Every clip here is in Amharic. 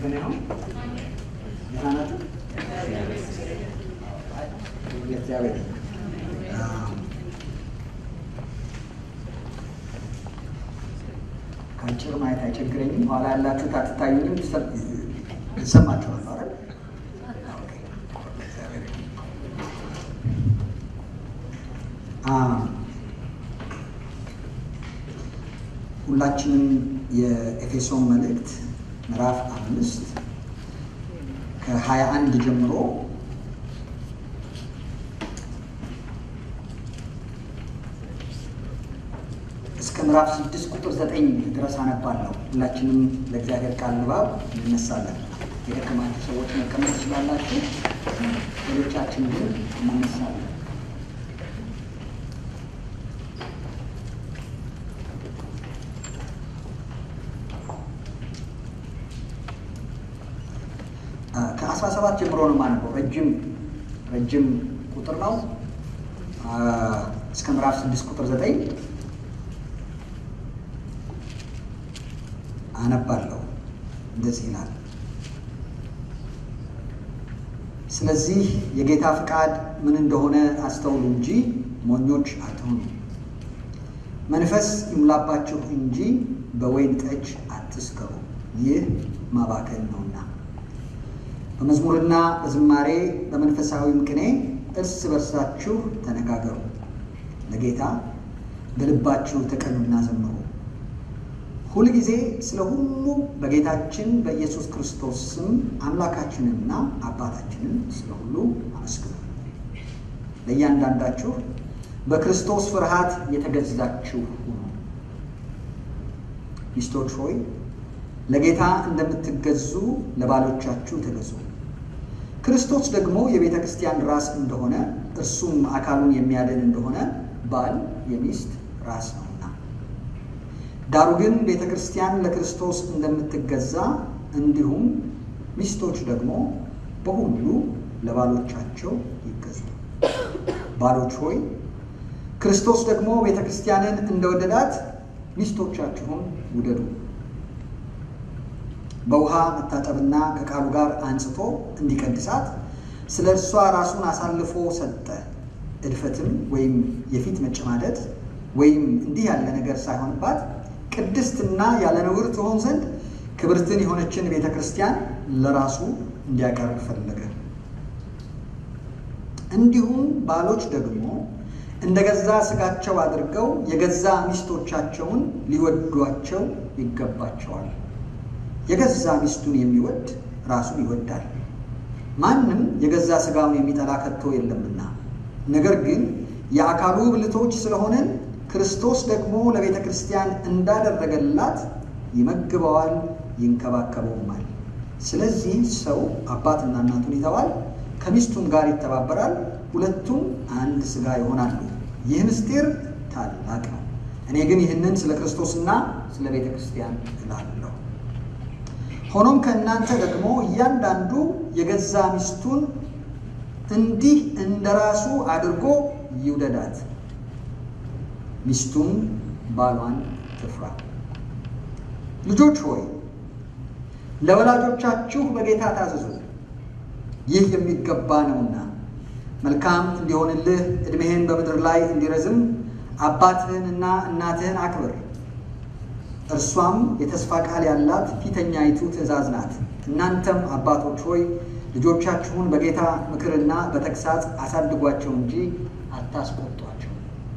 የተመሰገነ ነው። ደህና ናችሁ? እግዚአብሔር ከአጭር ማየት አይቸግረኝም። ኋላ ያላችሁት አትታዩኝም፣ ይሰማችኋል አይደል? ሁላችንም የኤፌሶን መልእክት ምዕራፍ አምስት ከሀያ አንድ ጀምሮ እስከ ምዕራፍ ስድስት ቁጥር ዘጠኝ ድረስ አነባለሁ። ሁላችንም ለእግዚአብሔር ቃል ንባብ እንነሳለን። የደከማችሁ ሰዎች መቀመጥ ትችላላችሁ። ሌሎቻችን ግን እንነሳለን። ከአስራ ሰባት ጀምሮ ነው የማነበው። ረጅም ረጅም ቁጥር ነው። እስከ ምዕራፍ ስድስት ቁጥር ዘጠኝ አነባለሁ። እንደዚህ ይላል። ስለዚህ የጌታ ፍቃድ ምን እንደሆነ አስተውሉ እንጂ ሞኞች አትሁኑ። መንፈስ ይሙላባችሁ እንጂ በወይን ጠጅ አትስከሩ፣ ይህ ማባከን ነውና። በመዝሙርና በዝማሬ በመንፈሳዊም ቅኔ እርስ በርሳችሁ ተነጋገሩ፣ ለጌታ በልባችሁ ተቀኙና ዘምሩ። ሁልጊዜ ስለ ሁሉ በጌታችን በኢየሱስ ክርስቶስ ስም አምላካችንንና አባታችንን ስለ ሁሉ አመስግኑ። ለእያንዳንዳችሁ በክርስቶስ ፍርሃት የተገዛችሁ ሁኑ። ሚስቶች ሆይ ለጌታ እንደምትገዙ ለባሎቻችሁ ተገዙ። ክርስቶስ ደግሞ የቤተ ክርስቲያን ራስ እንደሆነ እርሱም አካሉን የሚያድን እንደሆነ ባል የሚስት ራስ ነውና። ዳሩ ግን ቤተ ክርስቲያን ለክርስቶስ እንደምትገዛ እንዲሁም ሚስቶች ደግሞ በሁሉ ለባሎቻቸው ይገዙ። ባሎች ሆይ ክርስቶስ ደግሞ ቤተ ክርስቲያንን እንደወደዳት ሚስቶቻችሁን ውደዱ። በውሃ መታጠብና ከቃሉ ጋር አንጽቶ እንዲቀድሳት ስለ እርሷ ራሱን አሳልፎ ሰጠ። እድፈትም ወይም የፊት መጨማደድ ወይም እንዲህ ያለ ነገር ሳይሆንባት ቅድስትና ያለ ነውር ትሆን ዘንድ ክብርትን የሆነችን ቤተ ክርስቲያን ለራሱ እንዲያቀርብ ፈለገ። እንዲሁም ባሎች ደግሞ እንደ ገዛ ሥጋቸው አድርገው የገዛ ሚስቶቻቸውን ሊወዷቸው ይገባቸዋል። የገዛ ሚስቱን የሚወድ ራሱን ይወዳል። ማንም የገዛ ሥጋውን የሚጠላ ከቶ የለምና። ነገር ግን የአካሉ ብልቶች ስለሆነን ክርስቶስ ደግሞ ለቤተ ክርስቲያን እንዳደረገላት ይመግበዋል፣ ይንከባከበውማል። ስለዚህ ሰው አባትና እናቱን ይተዋል፣ ከሚስቱም ጋር ይተባበራል፣ ሁለቱም አንድ ሥጋ ይሆናሉ። ይህ ምስጢር ታላቅ ነው። እኔ ግን ይህንን ስለ ክርስቶስና ስለ ቤተ ክርስቲያን እላለሁ። ሆኖም ከእናንተ ደግሞ እያንዳንዱ የገዛ ሚስቱን እንዲህ እንደ ራሱ አድርጎ ይውደዳት፣ ሚስቱም ባሏን ትፍራ። ልጆች ሆይ ለወላጆቻችሁ በጌታ ታዘዙ፣ ይህ የሚገባ ነውና። መልካም እንዲሆንልህ ዕድሜህን በምድር ላይ እንዲረዝም አባትህንና እናትህን አክብር። እርሷም የተስፋ ቃል ያላት ፊተኛይቱ ትእዛዝ ናት። እናንተም አባቶች ሆይ ልጆቻችሁን በጌታ ምክርና በተግሳጽ አሳድጓቸው እንጂ አታስቆጧቸው።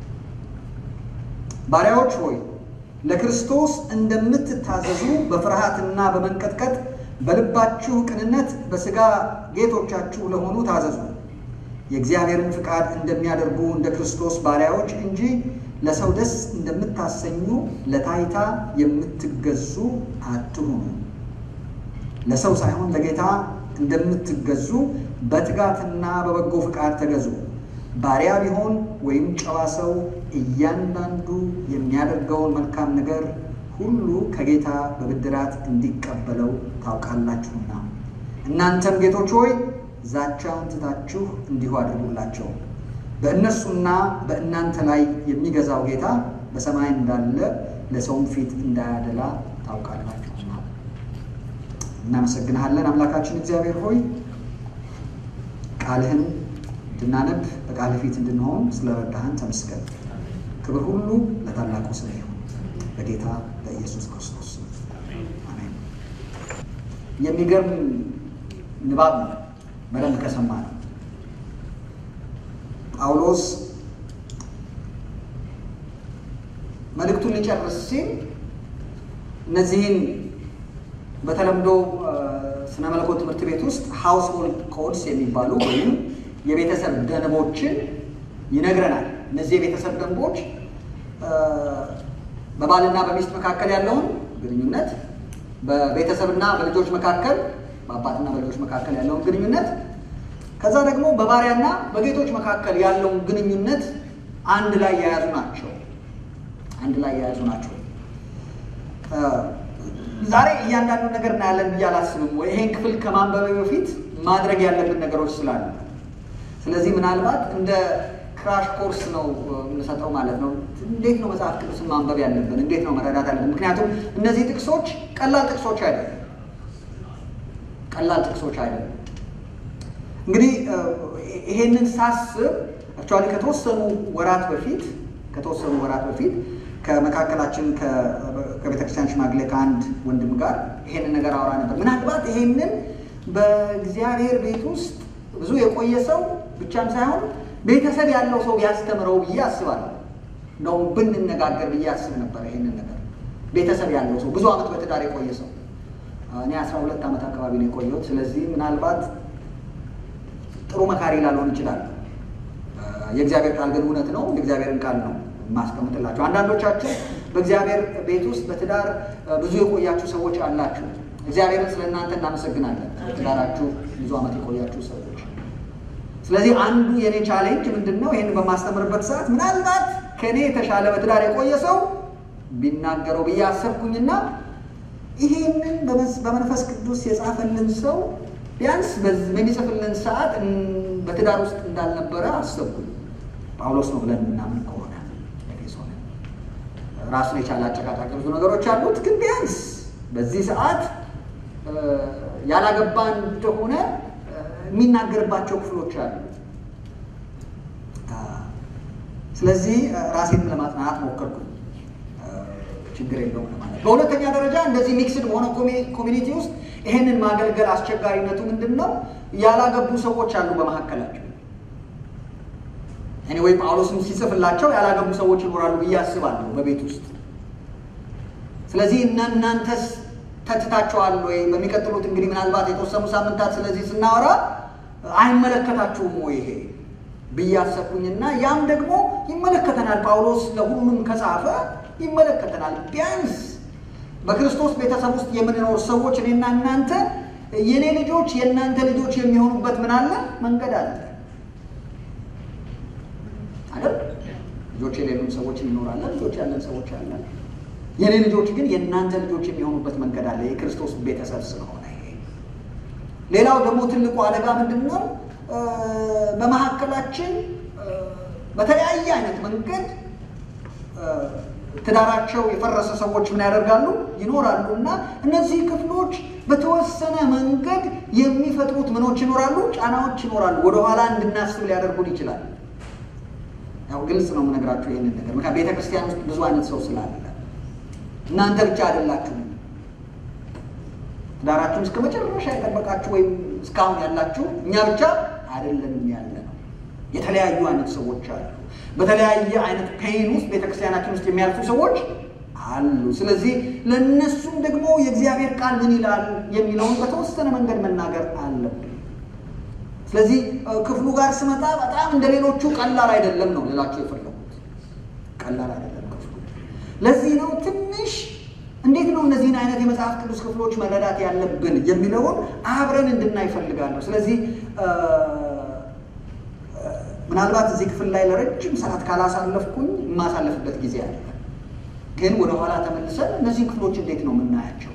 ባሪያዎች ሆይ ለክርስቶስ እንደምትታዘዙ በፍርሃትና በመንቀጥቀጥ በልባችሁ ቅንነት በሥጋ ጌቶቻችሁ ለሆኑ ታዘዙ። የእግዚአብሔርን ፍቃድ እንደሚያደርጉ እንደ ክርስቶስ ባሪያዎች እንጂ ለሰው ደስ እንደምታሰኙ ለታይታ የምትገዙ አትሁኑ። ለሰው ሳይሆን ለጌታ እንደምትገዙ በትጋትና በበጎ ፍቃድ ተገዙ። ባሪያ ቢሆን ወይም ጨዋ ሰው እያንዳንዱ የሚያደርገውን መልካም ነገር ሁሉ ከጌታ በብድራት እንዲቀበለው ታውቃላችሁና። እናንተም ጌቶች ሆይ ዛቻውን ትታችሁ እንዲሁ አድርጉላቸው። በእነርሱና በእናንተ ላይ የሚገዛው ጌታ በሰማይ እንዳለ ለሰውም ፊት እንዳያደላ ታውቃላችሁና። እናመሰግንሃለን አምላካችን እግዚአብሔር ሆይ ቃልህን እንድናነብ በቃልህ ፊት እንድንሆን ስለረዳህን ተመስገን። ክብር ሁሉ ለታላቁ ስም ይሁን በጌታ በኢየሱስ ክርስቶስ አሜን። የሚገርም ንባብ ነው በደንብ ከሰማ ነው። ጳውሎስ መልእክቱን ሊጨርስ ሲል እነዚህን በተለምዶ ስነ መለኮት ትምህርት ቤት ውስጥ ሃውስሆልድ ኮድስ የሚባሉ ወይም የቤተሰብ ደንቦችን ይነግረናል። እነዚህ የቤተሰብ ደንቦች በባልና በሚስት መካከል ያለውን ግንኙነት፣ በቤተሰብና በልጆች መካከል በአባትና በልጆች መካከል ያለውን ግንኙነት፣ ከዛ ደግሞ በባሪያና በጌቶች መካከል ያለውን ግንኙነት አንድ ላይ የያዙ ናቸው። አንድ ላይ የያዙ ናቸው። ዛሬ እያንዳንዱ ነገር እናያለን ብዬ አላስብም። ወይ ይሄን ክፍል ከማንበብ በፊት ማድረግ ያለብን ነገሮች ስላሉ፣ ስለዚህ ምናልባት እንደ ክራሽ ኮርስ ነው የምንሰጠው ማለት ነው። እንዴት ነው መጽሐፍ ቅዱስን ማንበብ ያለብን? እንዴት ነው መረዳት ያለብን? ምክንያቱም እነዚህ ጥቅሶች ቀላል ጥቅሶች አይደለም፣ ቀላል ጥቅሶች አይደለም። እንግዲህ ይሄንን ሳስብ አክቹዋሊ ከተወሰኑ ወራት በፊት ከተወሰኑ ወራት በፊት ከመካከላችን ከቤተክርስቲያን ሽማግሌ ከአንድ ወንድም ጋር ይሄንን ነገር አውራ ነበር። ምናልባት ይሄንን በእግዚአብሔር ቤት ውስጥ ብዙ የቆየ ሰው ብቻም ሳይሆን ቤተሰብ ያለው ሰው ቢያስተምረው ብዬ አስባለሁ። እንደውም ብንነጋገር ብዬ አስብ ነበር። ይሄንን ነገር ቤተሰብ ያለው ሰው ብዙ ዓመት በትዳር የቆየ ሰው እኔ አስራ ሁለት ዓመት አካባቢ ነው የቆየሁት። ስለዚህ ምናልባት ጥሩ መካሪ ላልሆን ይችላል። የእግዚአብሔር ቃል ግን እውነት ነው። የእግዚአብሔርን ቃል ነው ማስቀምጥላችሁ። አንዳንዶቻችሁ በእግዚአብሔር ቤት ውስጥ በትዳር ብዙ የቆያችሁ ሰዎች አላችሁ። እግዚአብሔርን ስለ እናንተ እናመሰግናለን። በትዳራችሁ ብዙ ዓመት የቆያችሁ ሰዎች። ስለዚህ አንዱ የኔ ቻሌንጅ ምንድን ነው? ይህን በማስተምርበት ሰዓት ምናልባት ከእኔ የተሻለ በትዳር የቆየ ሰው ቢናገረው ብዬ አሰብኩኝና ይሄንን በመንፈስ ቅዱስ የጻፈልን ሰው ቢያንስ በሚጽፍልን ሰዓት በትዳር ውስጥ እንዳልነበረ አሰብኩኝ። ጳውሎስ ነው ብለን የምናምን ከሆነ ኤፌሶን ራሱን የቻለ አጨቃጫቂ ብዙ ነገሮች አሉት። ግን ቢያንስ በዚህ ሰዓት ያላገባ እንደሆነ የሚናገርባቸው ክፍሎች አሉ። ስለዚህ ራሴን ለማጽናናት ሞከርኩኝ። ችግር የለውም ለማለት። በሁለተኛ ደረጃ እንደዚህ ሚክስድ በሆነ ኮሚኒቲ ውስጥ ይሄንን ማገልገል አስቸጋሪነቱ ምንድን ነው? ያላገቡ ሰዎች አሉ በመካከላቸው። እኔ ወይ ጳውሎስም ሲጽፍላቸው ያላገቡ ሰዎች ይኖራሉ ብዬ አስባለሁ በቤት ውስጥ። ስለዚህ እናንተስ ተትታችኋል ወይ? በሚቀጥሉት እንግዲህ ምናልባት የተወሰኑ ሳምንታት ስለዚህ ስናወራ አይመለከታችሁም ወይ ይሄ ብዬ አሰብኩኝና ያም ደግሞ ይመለከተናል። ጳውሎስ ለሁሉም ከጻፈ ይመለከተናል። ቢያንስ በክርስቶስ ቤተሰብ ውስጥ የምንኖር ሰዎች እኔና እናንተ የእኔ ልጆች የእናንተ ልጆች የሚሆኑበት ምን አለ መንገድ አለ አይደል? ልጆች የሌሉን ሰዎች እንኖራለን፣ ልጆች ያለን ሰዎች አለን። የእኔ ልጆች ግን የእናንተ ልጆች የሚሆኑበት መንገድ አለ፣ የክርስቶስ ቤተሰብ ስለሆነ። ይሄ ሌላው ደግሞ ትልቁ አደጋ ምንድን ነው? በመካከላችን በተለያየ አይነት መንገድ ትዳራቸው የፈረሰ ሰዎች ምን ያደርጋሉ? ይኖራሉ። እና እነዚህ ክፍሎች በተወሰነ መንገድ የሚፈጥሩት ምኖች ይኖራሉ፣ ጫናዎች ይኖራሉ። ወደኋላ እንድናስብ ሊያደርጉን ይችላል። ያው ግልጽ ነው የምነግራችሁ ይህንን ነገር ምክንያቱም ቤተ ክርስቲያን ውስጥ ብዙ አይነት ሰው ስላለ እናንተ ብቻ አይደላችሁም። ትዳራችሁን እስከ መጨረሻ የጠበቃችሁ ወይም እስካሁን ያላችሁ እኛ ብቻ አይደለንም ያለ ነው። የተለያዩ አይነት ሰዎች አሉ። በተለያየ አይነት ፔን ውስጥ ቤተክርስቲያናችን ውስጥ የሚያልፉ ሰዎች አሉ። ስለዚህ ለእነሱም ደግሞ የእግዚአብሔር ቃል ምን ይላል የሚለውን በተወሰነ መንገድ መናገር አለብን። ስለዚህ ክፍሉ ጋር ስመጣ በጣም እንደ ሌሎቹ ቀላል አይደለም ነው ልላችሁ የፈለጉት። ቀላል አይደለም ክፍሉ። ለዚህ ነው ትንሽ እንዴት ነው እነዚህን አይነት የመጽሐፍ ቅዱስ ክፍሎች መረዳት ያለብን የሚለውን አብረን እንድናይ እፈልጋለሁ። ስለዚህ ምናልባት እዚህ ክፍል ላይ ለረጅም ሰዓት ካላሳለፍኩኝ የማሳለፍበት ጊዜ አለ። ግን ወደኋላ ተመልሰን እነዚህን ክፍሎች እንዴት ነው የምናያቸው?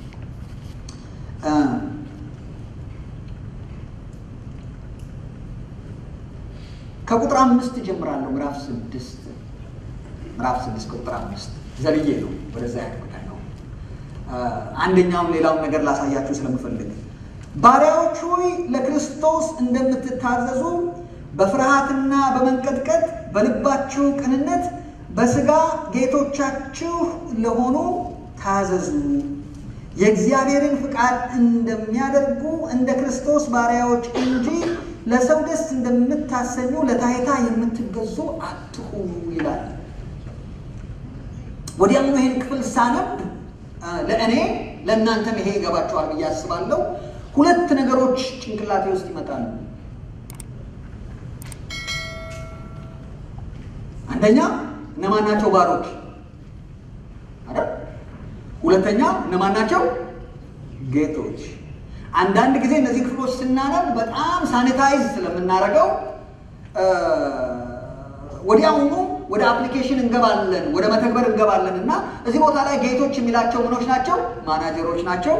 ከቁጥር አምስት ጀምራለሁ። ምዕራፍ ስድስት ምዕራፍ ስድስት ከቁጥር አምስት ዘልዬ ነው ወደዛ ያድጉታ ነው። አንደኛውን ሌላውን ነገር ላሳያችሁ ስለምፈልግ ባሪያዎች ሆይ ለክርስቶስ እንደምትታዘዙ በፍርሃትና በመንቀጥቀጥ በልባችሁ ቅንነት በሥጋ ጌቶቻችሁ ለሆኑ ታዘዙ። የእግዚአብሔርን ፍቃድ እንደሚያደርጉ እንደ ክርስቶስ ባሪያዎች እንጂ ለሰው ደስ እንደምታሰኙ ለታይታ የምትገዙ አትሁኑ ይላል። ወዲያውኑ ይህን ክፍል ሳነብ ለእኔ ለእናንተም ይሄ ይገባችኋል ብዬ አስባለሁ። ሁለት ነገሮች ጭንቅላቴ ውስጥ ይመጣሉ። አንደኛ እነማን ናቸው ባሮች አይደል? ሁለተኛ እነማን ናቸው ጌቶች። አንዳንድ ጊዜ እነዚህ ክፍሎች ስናነብ በጣም ሳኒታይዝ ስለምናደርገው ወዲያውኑ ወደ አፕሊኬሽን እንገባለን፣ ወደ መተግበር እንገባለን እና እዚህ ቦታ ላይ ጌቶች የሚላቸው ምኖች ናቸው? ማናጀሮች ናቸው።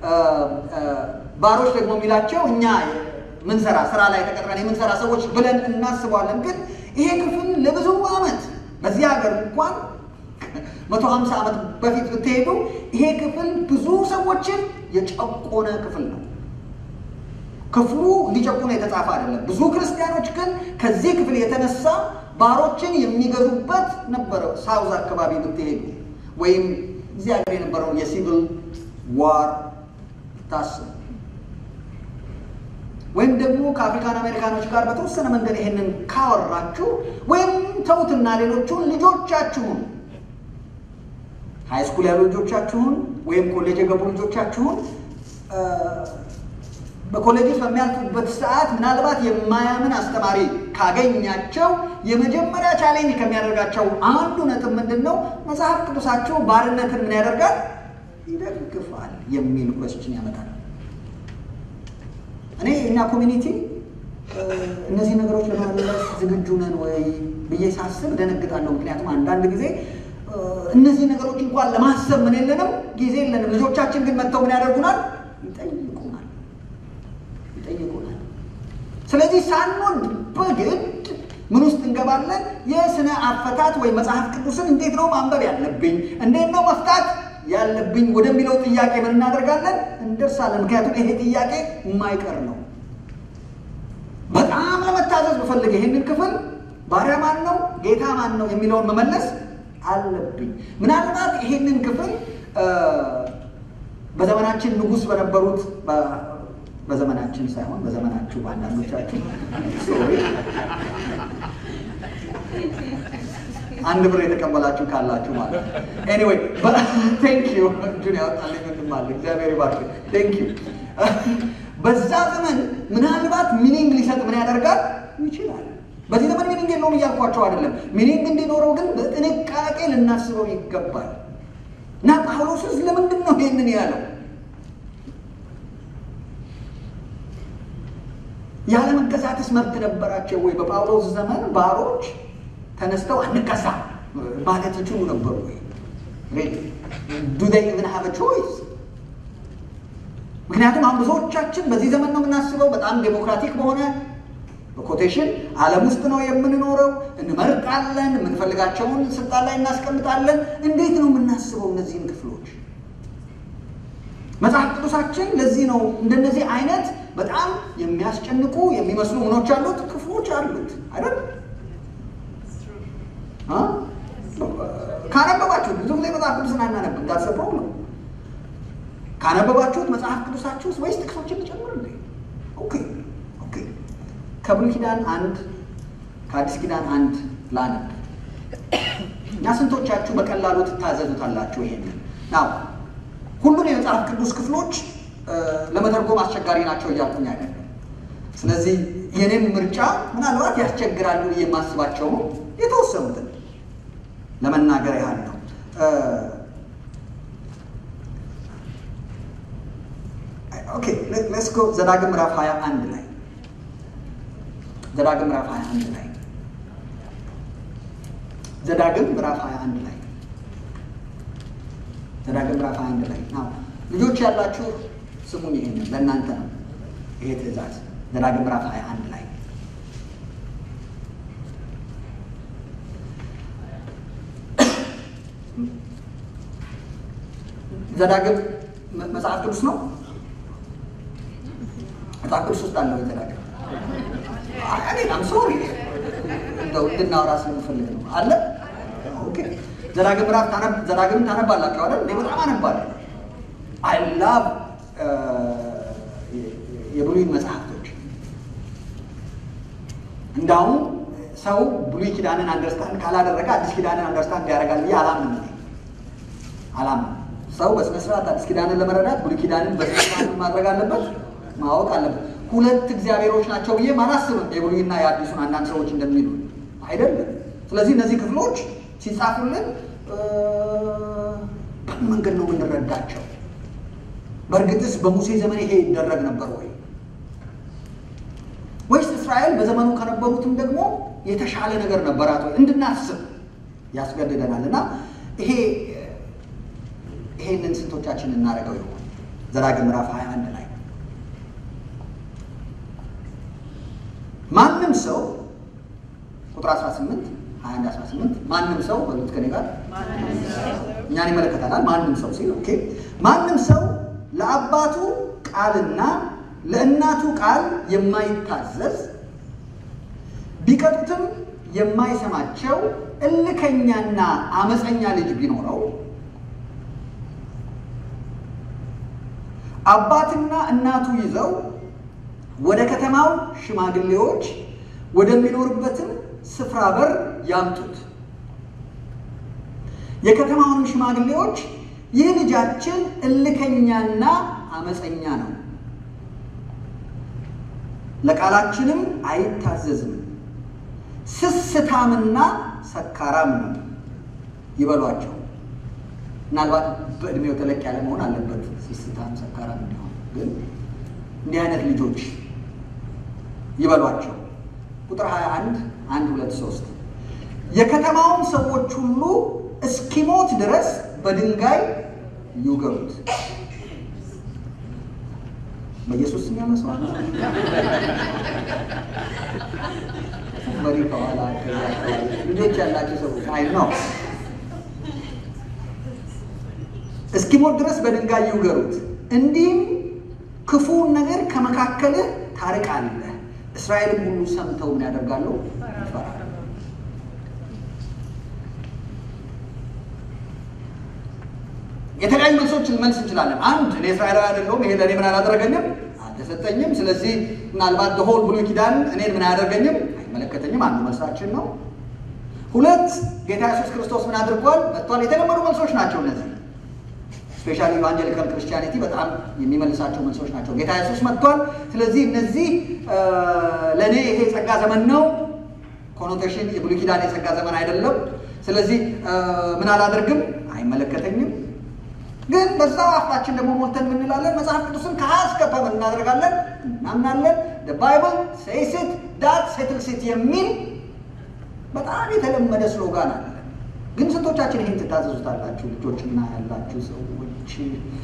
ባሮች ደግሞ የሚላቸው እኛ ምንሰራ ስራ ላይ ተቀጥረን የምንሰራ ሰዎች ብለን እናስበዋለን። ግን ይሄ ክፍል ለብዙ ዓመት በዚህ ሀገር እንኳን መቶ ሀምሳ ዓመት በፊት ብትሄዱ ይሄ ክፍል ብዙ ሰዎችን የጨቆነ ክፍል ነው። ክፍሉ እንዲጨቁነ የተጻፈ አይደለም። ብዙ ክርስቲያኖች ግን ከዚህ ክፍል የተነሳ ባሮችን የሚገዙበት ነበረ። ሳውዝ አካባቢ ብትሄዱ ወይም እዚህ ሀገር የነበረውን የሲቪል ዋር ታስብ ወይም ደግሞ ከአፍሪካን አሜሪካኖች ጋር በተወሰነ መንገድ ይሄንን ካወራችሁ ወይም ተውትና ሌሎቹን ልጆቻችሁን ሃይ ስኩል ያሉ ልጆቻችሁን ወይም ኮሌጅ የገቡ ልጆቻችሁን በኮሌጅ ውስጥ በሚያልፉበት ሰዓት ምናልባት የማያምን አስተማሪ ካገኛቸው የመጀመሪያ ቻሌንጅ ከሚያደርጋቸው አንዱ ነጥብ ምንድን ነው? መጽሐፍ ቅዱሳቸው ባርነትን ምን ያደርጋል? ይደግፋል የሚል ኮስችን ያመጣል። እኔ እኛ ኮሚኒቲ እነዚህ ነገሮች ለመመለስ ዝግጁ ነን ወይ ብዬ ሳስብ ደነግጣለሁ። ምክንያቱም አንዳንድ ጊዜ እነዚህ ነገሮች እንኳን ለማሰብ ምን የለንም፣ ጊዜ የለንም። ልጆቻችን ግን መጥተው ምን ያደርጉናል? ይጠይቁናል ይጠይቁናል። ስለዚህ ሳንወድ በግድ ምን ውስጥ እንገባለን? የስነ አፈታት ወይም መጽሐፍ ቅዱስን እንዴት ነው ማንበብ ያለብኝ፣ እንዴት ነው መፍታት ያለብኝ ወደሚለው ጥያቄ ምን እናደርጋለን? እንደርሳለን። ምክንያቱም ይሄ ጥያቄ የማይቀር ነው። በጣም ለመታዘዝ ብፈልግ ይሄንን ክፍል ባሪያ ማን ነው ጌታ ማን ነው የሚለውን መመለስ አለብኝ። ምናልባት ይሄንን ክፍል በዘመናችን ንጉሥ በነበሩት በዘመናችን ሳይሆን በዘመናችሁ በአንዳንዶቻችሁ አንድ ብር የተቀበላችሁ ካላችሁ ማለት ኤኒዌይ ቴንክ ዩ እጁን ያወጣልኝ ወንድም አለ እግዚአብሔር ይባርክ ቴንክ ዩ በዛ ዘመን ምናልባት ሚኒንግ ሊሰጥ ምን ያደርጋል ይችላል በዚህ ዘመን ሚኒንግ የለውም እያልኳቸው አይደለም ሚኒንግ እንዲኖረው ግን በጥንቃቄ ልናስበው ይገባል እና ጳውሎስስ ለምንድን ነው ይህንን ያለው ያለመገዛትስ መብት ነበራቸው ወይ በጳውሎስ ዘመን ባሮች ተነስተው አንገዛ ማለት ይችሉ ነበሩ ወይ ዱ ዴይ ኢቭን ሃቭ ቾይስ ምክንያቱም አሁን ብዙዎቻችን በዚህ ዘመን ነው የምናስበው በጣም ዴሞክራቲክ በሆነ በኮቴሽን ዓለም ውስጥ ነው የምንኖረው እንመርጣለን የምንፈልጋቸውን ስልጣን ላይ እናስቀምጣለን እንዴት ነው የምናስበው እነዚህን ክፍሎች መጽሐፍ ቅዱሳችን ለዚህ ነው እንደነዚህ አይነት በጣም የሚያስጨንቁ የሚመስሉ ምኖች አሉት ክፍሎች አሉት አይደል ካነበባችሁት ብዙ ጊዜ መጽሐፍ ቅዱስን አናነብ እንዳልሰብረው ነው ካነበባችሁት መጽሐፍ ቅዱሳችሁ ውስጥ ወይስ ጥቅሶችን ልጨምር እንዴ ኦኬ ኦኬ ከብሉይ ኪዳን አንድ ከአዲስ ኪዳን አንድ ላነብ እና ስንቶቻችሁ በቀላሉ ትታዘዙታላችሁ ይሄንን ናው ሁሉን የመጽሐፍ ቅዱስ ክፍሎች ለመተርጎም አስቸጋሪ ናቸው እያልኩኝ አይደለም ስለዚህ የኔን ምርጫ ምናልባት ያስቸግራሉ የማስባቸው የተወሰኑትን ለመናገር ያህል ነው ኦኬ ሌትስ ጎ ዘዳግም ምዕራፍ 21 ላይ ዘዳግም ምዕራፍ 21 ላይ ዘዳግም ምዕራፍ 21 ላይ ዘዳግም ምዕራፍ 21 ላይ ናው ልጆች ያላችሁ ስሙኝ ይሄንን ለእናንተ ነው ይሄ ትእዛዝ ዘዳግም ምዕራፍ 21 ላይ ዘዳግም መጽሐፍ ቅዱስ ነው። መጽሐፍ ቅዱስ ውስጥ አለው ዘዳግም። አም ሶሪ እንደው እንድናወራ ስለምፈልግ ነው። አለ ኦኬ። ዘዳግም ምዕራፍ ዘዳግምን ታነባላችሁ አይደል? እኔ በጣም አነባለሁ። አይ ላቭ የብሉይን መጽሐፍቶች እንዳውም ሰው ብሉይ ኪዳንን አንደርስታንድ ካላደረገ አዲስ ኪዳንን አንደርስታንድ ያደርጋል ብዬ አላምንም። እኔ አላምንም። ሰው በስነ ስርዓት አዲስ ኪዳንን ለመረዳት ብሉይ ኪዳንን በስነ ስርዓት ማድረግ አለበት፣ ማወቅ አለበት። ሁለት እግዚአብሔሮች ናቸው ብዬ አላስብም። የብሉይና የአዲሱን አንዳንድ ሰዎች እንደሚሉ አይደለም። ስለዚህ እነዚህ ክፍሎች ሲጻፉልን በምን መንገድ ነው የምንረዳቸው? በእርግጥስ በሙሴ ዘመን ይሄ ይደረግ ነበር ወይ ወይስ እስራኤል በዘመኑ ከነበሩትም ደግሞ የተሻለ ነገር ነበራት ወይ እንድናስብ ያስገድደናል። እና ይሄ ይሄንን ስንቶቻችን እናደርገው ይሆን? ዘዳግም ምዕራፍ 21 ላይ ማንም ሰው ቁጥር 18 21 18 ማንም ሰው በሉት ከኔ ጋር እኛን ይመለከታል። ማንም ሰው ሲል ኦኬ ማንም ሰው ለአባቱ ቃልና ለእናቱ ቃል የማይታዘዝ ቢቀጡትም የማይሰማቸው እልከኛና አመፀኛ ልጅ ቢኖረው አባትና እናቱ ይዘው ወደ ከተማው ሽማግሌዎች ወደሚኖርበትም ስፍራ በር ያምጡት። የከተማውንም ሽማግሌዎች ይህ ልጃችን እልከኛና አመፀኛ ነው፣ ለቃላችንም አይታዘዝም፣ ስስታምና ሰካራም ነው ይበሏቸው። ምናልባት በእድሜው ተለቅ ያለ መሆን አለበት ስስታም ሰካራም እንዲሆን፣ ግን እንዲህ አይነት ልጆች ይበሏቸው። ቁጥር 21 1 2 3 የከተማውን ሰዎች ሁሉ እስኪሞት ድረስ በድንጋይ ይውገሩት። በኢየሱስ ስም ያመስዋል። መሪ ከኋላ ልጆች ያላቸው ሰዎች አይ ነው እስኪሞት ድረስ በድንጋይ ይውገሩት። እንዲህም ክፉውን ነገር ከመካከልህ ታርቃለህ። እስራኤልም ሁሉ ሰምተው ምን ያደርጋሉ? ይፈራሉ። የተለያዩ መልሶችን መልስ እንችላለን። አንድ እኔ እስራኤላዊ አይደለሁም፣ ይሄ ለእኔ ምን አላደረገኝም፣ አልተሰጠኝም። ስለዚህ ምናልባት በሆል ብሉይ ኪዳን እኔን ምን አያደርገኝም፣ አይመለከተኝም። አንዱ መልሳችን ነው። ሁለት ጌታ ኢየሱስ ክርስቶስ ምን አድርጓል? መጥቷል። የተለመዱ መልሶች ናቸው እነዚህ። ስፔሻሊ ኢቫንጀሊካል ክርስቲያኒቲ በጣም የሚመልሳቸው መልሶች ናቸው። ጌታ ኢየሱስ መጥቷል። ስለዚህ እነዚህ ለእኔ ይሄ የጸጋ ዘመን ነው። ኮኖቴሽን የብሉይ ኪዳን የጸጋ ዘመን አይደለም። ስለዚህ ምን አላደርግም፣ አይመለከተኝም። ግን በዛው አፋችን ደግሞ ሞልተን ምንላለን? መጽሐፍ ቅዱስን ከሀ እስከ ፐ ምን እናደርጋለን? እናምናለን። ባይብል ሴይስ ኢት ዳት ሴትልስ ኢት የሚል በጣም የተለመደ ስሎጋን አለ። ግን ስንቶቻችን ይህን ትታዘዙታላችሁ? ልጆችና ያላችሁ ሰዎች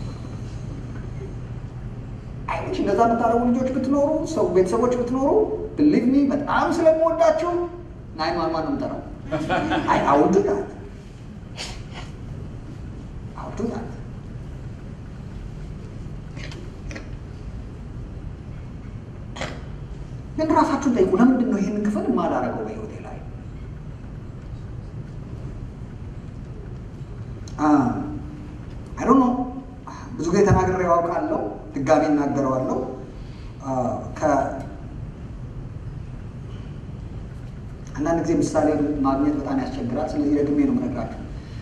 አይች እንደዛ የምታደርጉ ልጆች ብትኖሩ ሰው ቤተሰቦች ብትኖሩ ብሊቭ ሚ በጣም ስለምወዳችሁ ናይን ዋን ዋን ነው የምጠራው። አይ አውዱ ዳት አውዱ ዳት ግን ራሳችሁን ጠይቁ። ለምንድን ነው ይህንን ክፍል የማላደርገው በህይወቴ ላይ? አይ ዶንት ኖ ብዙ ጊዜ ተናግሬው አውቃለሁ፣ ድጋሚ እናገረዋለሁ። አንዳንድ ጊዜ ምሳሌ ማግኘት በጣም ያስቸግራል። ስለዚህ ደግሜ ነው የምነግራችሁ።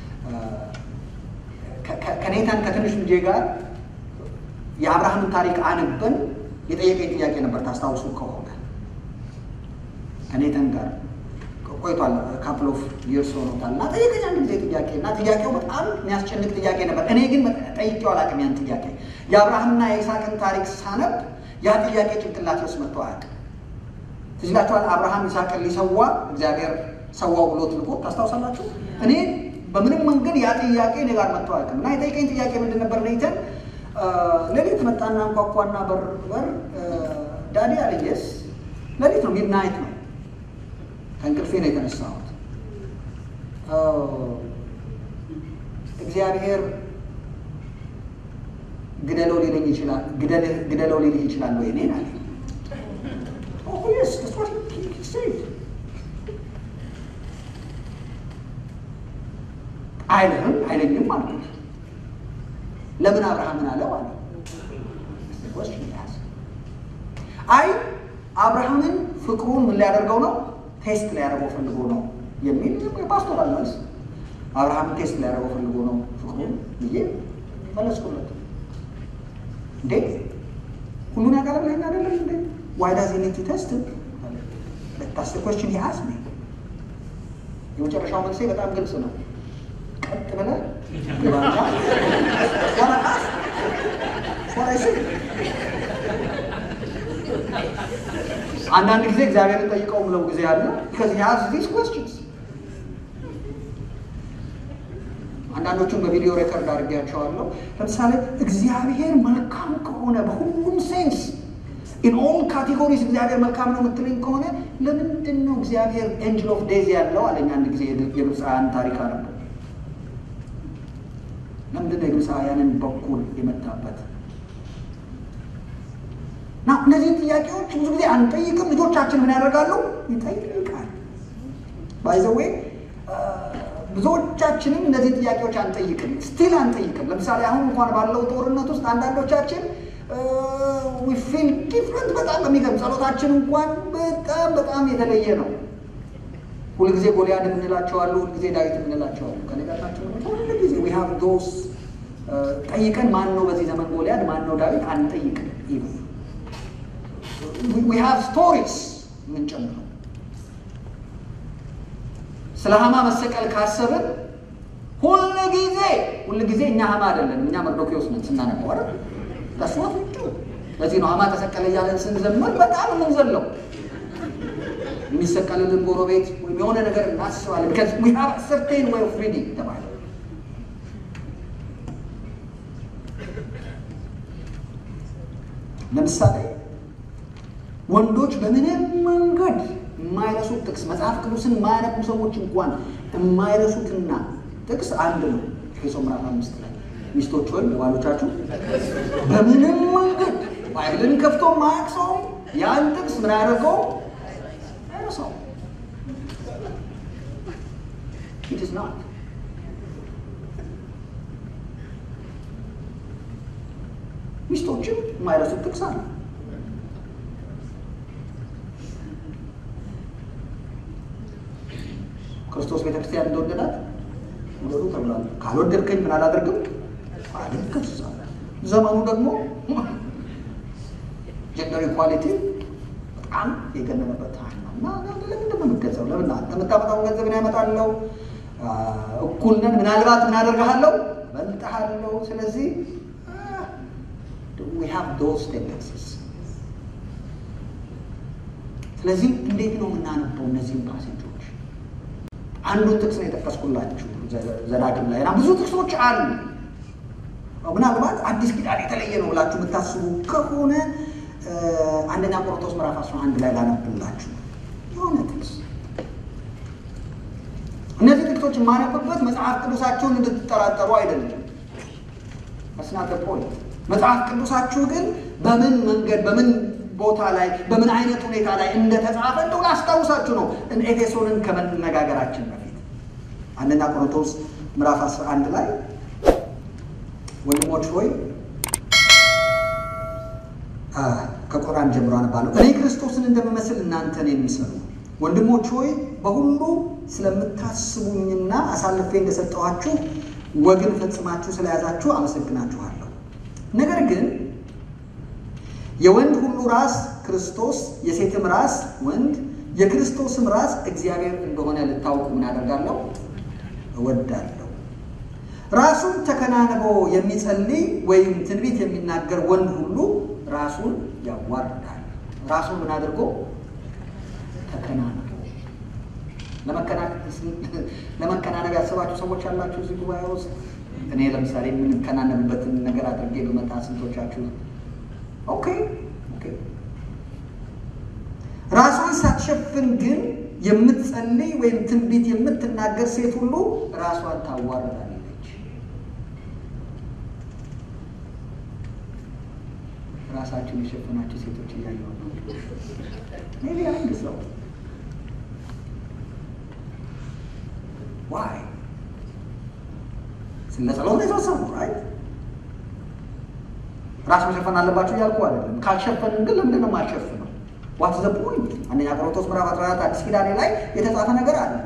ከኔታን ከትንሽ ልጄ ጋር የአብርሃምን ታሪክ አንበን የጠየቀኝ ጥያቄ ነበር። ታስታውሱ ከሆነ ከኔታን ጋር ቆይቷል። ካፕል ኦፍ ይርስ ሆኖታል እና ጠየቀኝ አንድ ጊዜ ጥያቄ እና ጥያቄው በጣም የሚያስጨንቅ ጥያቄ ነበር። እኔ ግን ጠይቄው አላውቅም ያን ጥያቄ። የአብርሃምና የይስሐቅን ታሪክ ሳነብ ያ ጥያቄ ጭንቅላቴ ውስጥ መጥቶ አያውቅም። ትዝ ይላችኋል። አብርሃም ይስሐቅን ሊሰዋ እግዚአብሔር ሰዋው ብሎት ልኮ ታስታውሳላችሁ። እኔ በምንም መንገድ ያ ጥያቄ እኔ ጋር መጥቶ አያውቅም እና የጠየቀኝ ጥያቄ ምንድን ነበር? ኔተን ሌሊት መጣና እንኳኳና በር በር ዳዲ አለየስ ሌሊት ነው ሚድናይት ነው ከእንቅልፌ ነው የተነሳሁት። እግዚአብሔር ግደለው ሊለኝ ይችላል ግደለው ሊልህ ይችላል ወይ እኔን አለ አይልህም አይለኝም አልኩት ለምን አብርሃምን አለው አለ አይ አብርሃምን ፍቅሩን ምን ሊያደርገው ነው ቴስት ሊያደርገው ፈልጎ ነው የሚል የፓስቶራል መልስ አብርሃምን ቴስት ሊያደርገው ፈልጎ ነው ፍቅሩን ብዬ መለስኩለት እንዴ ሁሉን ያውቃል ብለኸኝ አይደለም እንዴ ዋይ ዳዝ ሂ ኒድ ቱ ቴስት ታስ ኮስችን ሂ አስክድ ሚ የመጨረሻው መልሴ በጣም ግልጽ ነው ቀጥ ብለህ ግባና አንዳንድ ጊዜ እግዚአብሔርን ጠይቀው ምለው ጊዜ አለ ከዚህ ያዝ ዲስ ኮስችንስ አንዳንዶቹን በቪዲዮ ሬከርድ አድርጌያቸዋለሁ። ለምሳሌ እግዚአብሔር መልካም ከሆነ በሁሉም ሴንስ ኢን ኦል ካቴጎሪስ እግዚአብሔር መልካም ነው የምትለኝ ከሆነ ለምንድን ነው እግዚአብሔር ኤንጅል ኦፍ ዴዝ ያለው አለኝ። አንድ ጊዜ የግብፃውያን ታሪክ አለ። ለምንድን ነው የግብፃውያንን በኩል የመታበት? እና እነዚህን ጥያቄዎች ብዙ ጊዜ አንጠይቅም። ልጆቻችን ምን ያደርጋሉ? ይጠይቃል። ባይዘዌ ብዙዎቻችንም እነዚህ ጥያቄዎች አንጠይቅም፣ ስቲል አንጠይቅም። ለምሳሌ አሁን እንኳን ባለው ጦርነት ውስጥ አንዳንዶቻችን ፊል ዲፍረንት በጣም በሚገርም ጸሎታችን እንኳን በጣም በጣም የተለየ ነው። ሁልጊዜ ጎልያድ የምንላቸዋሉ፣ ሁልጊዜ ዳዊት የምንላቸዋሉ። ከነጋታችን ሁልጊዜ ዊ ሃቭ ዶስ ጠይቀን ማን ነው በዚህ ዘመን ጎልያድ ማን ነው ዳዊት አንጠይቅም። ይሁ ዊ ሃቭ ስቶሪስ የምንጨምረው ስለ ሀማ መሰቀል ካሰብን ሁል ጊዜ ሁል ጊዜ እኛ ሀማ አይደለም እኛ መርዶኪዎስ ነን ስናነበው አይደል ተስዋት ውጭ ለዚህ ነው ሀማ ተሰቀለ እያለን ስንዘምር በጣም የምንዘለው የሚሰቀልልን ጎረቤት ወይም የሆነ ነገር እናስባለን ቢካዝ ዊ ሃቭ ሰርቴን ወይ ኦፍ ሪዲንግ ተባለ ለምሳሌ ወንዶች በምንም መንገድ የማይረሱት ጥቅስ መጽሐፍ ቅዱስን የማያነቡ ሰዎች እንኳን የማይረሱትና ጥቅስ አንድ ነው። ኤፌሶ ምዕራፍ አምስት ላይ ሚስቶች ወይም ለባሎቻችሁ በምንም መንገድ ባይብልን ከፍቶ ማያቅ ሰው ያን ጥቅስ ምን ያደርገው አይረሳው። ኢት ኢዝ ናት ሚስቶችም የማይረሱት ጥቅስ አለ። ክርስቶስ ቤተክርስቲያን እንደወደዳት ውደዱ ተብሏል። ካልወደድከኝ ምን አላደርግም አልገዛም። ዘመኑ ደግሞ ጀንደር ኢኳሊቲ በጣም የገነነበት ታይም ነው እና ለምንድን ነው የምትገዛው? ለምን አንተ የምታመጣውን ገንዘብ እኔ ያመጣለሁ፣ እኩል ነን። ምናልባት ምን አደርግሃለሁ? በልጥሃለሁ። ስለዚህ we have those tendencies ስለዚህ እንዴት ነው የምናነበው እነዚህን ፓሴጆች? አንዱን ጥቅስ ነው የጠቀስኩላችሁ ዘዳግም ላይ እና ብዙ ጥቅሶች አሉ። ምናልባት አዲስ ኪዳን የተለየ ነው ብላችሁ የምታስቡ ከሆነ አንደኛ ቆሮንቶስ ምዕራፍ 11 ላይ ላነብላችሁ የሆነ ጥቅስ። እነዚህ ጥቅሶች የማነብበት መጽሐፍ ቅዱሳችሁን እንድትጠራጠሩ አይደለም። መስናት ፖይንት መጽሐፍ ቅዱሳችሁ ግን በምን መንገድ በምን ቦታ ላይ በምን አይነት ሁኔታ ላይ እንደተጻፈ እንደው ላስታውሳችሁ ነው ኤፌሶንን ከመነጋገራችን በፊት አንደኛ ቆሮንቶስ ምዕራፍ 11 ላይ ወንድሞች ሆይ ከቁርአን ጀምሮ አነባለሁ። እኔ ክርስቶስን እንደምመስል እናንተን የሚሰሩ ወንድሞች ሆይ በሁሉ ስለምታስቡኝና አሳልፌ እንደሰጠኋችሁ ወግን ፈጽማችሁ ስለያዛችሁ አመሰግናችኋለሁ። ነገር ግን የወንድ ሁሉ ራስ ክርስቶስ፣ የሴትም ራስ ወንድ፣ የክርስቶስም ራስ እግዚአብሔር እንደሆነ ልታውቁ ምን አደርጋለሁ እወዳለሁ። ራሱን ተከናንቦ የሚጸልይ ወይም ትንቢት የሚናገር ወንድ ሁሉ ራሱን ያዋርዳል። ራሱን ምን አድርጎ ተከናንቦ። ለመከናነብ ያሰባችሁ ሰዎች ያላችሁ እዚህ ጉባኤ ውስጥ እኔ ለምሳሌ የምንከናነብበትን ነገር አድርጌ በመጣ ስንቶቻችሁ ኦኬ ኦኬ። ራሷን ሳትሸፍን ግን የምትጸልይ ወይም ትንቢት የምትናገር ሴት ሁሉ ራሷን ታዋርዳለች። ራሳችሁን የሸፈናችሁ ሴቶች እያየሁ ነው። ሜቢ አንድ ሰው ዋይ ስለ ጸሎት የተወሰኑ ራይት ራስ መሸፈን አለባቸው እያልኩ አይደለም። ካልሸፈንን ግን ለምንድን ነው የማልሸፍነው? ዋት ዘ ፖይንት? አንደኛ ቆሮንቶስ ምዕራፍ 14 አዲስ ኪዳኔ ላይ የተጻፈ ነገር አለ።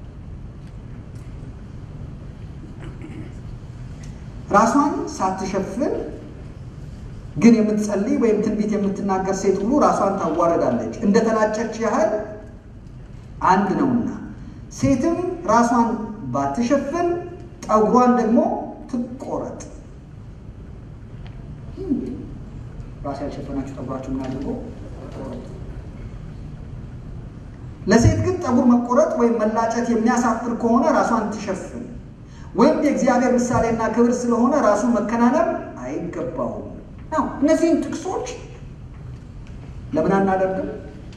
ራሷን ሳትሸፍን ግን የምትጸልይ ወይም ትንቢት የምትናገር ሴት ሁሉ ራሷን ታዋረዳለች፣ እንደተላጨች ያህል አንድ ነውና። ሴትም ራሷን ባትሸፍን ጠጉሯን ደግሞ ትቆረጥ። ራስ ያልሸፈናችሁ ጠጉራችሁ ምን አድርጎ ለሴት ግን ጠጉር መቆረጥ ወይም መላጨት የሚያሳፍር ከሆነ ራሷን ትሸፍን፣ ወይም የእግዚአብሔር ምሳሌና ክብር ስለሆነ ራሱን መከናነብ አይገባውም። ነው እነዚህን ጥቅሶች ለምን አናደርግም?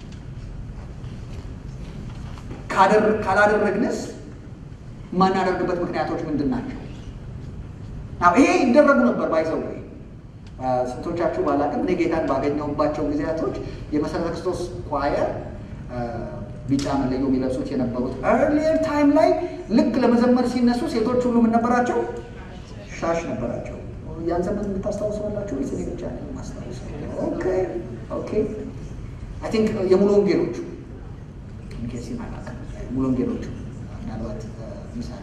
ካላደረግንስ የማናደርግበት ምክንያቶች ምንድን ናቸው? ይሄ ይደረጉ ነበር ባይዘው ስንቶቻችሁ ባላቅም እኔ ጌታን ባገኘሁባቸው ጊዜያቶች የመሰረተ ክርስቶስ ኳየር ቢጫ መለዮ የሚለብሱት የነበሩት ኤርሊየር ታይም ላይ ልክ ለመዘመር ሲነሱ ሴቶች ሁሉ ምን ነበራቸው? ሻሽ ነበራቸው። ያን ዘመን የምታስታውሰዋላችሁ ወይስ እኔ ብቻ ነው የማስታውሰው? ኦኬ ኦኬ አይ ቲንክ የሙሉ ወንጌሎቹ ኬሲ አላውቅም። ሙሉ ወንጌሎቹ ምናልባት ምሳሌ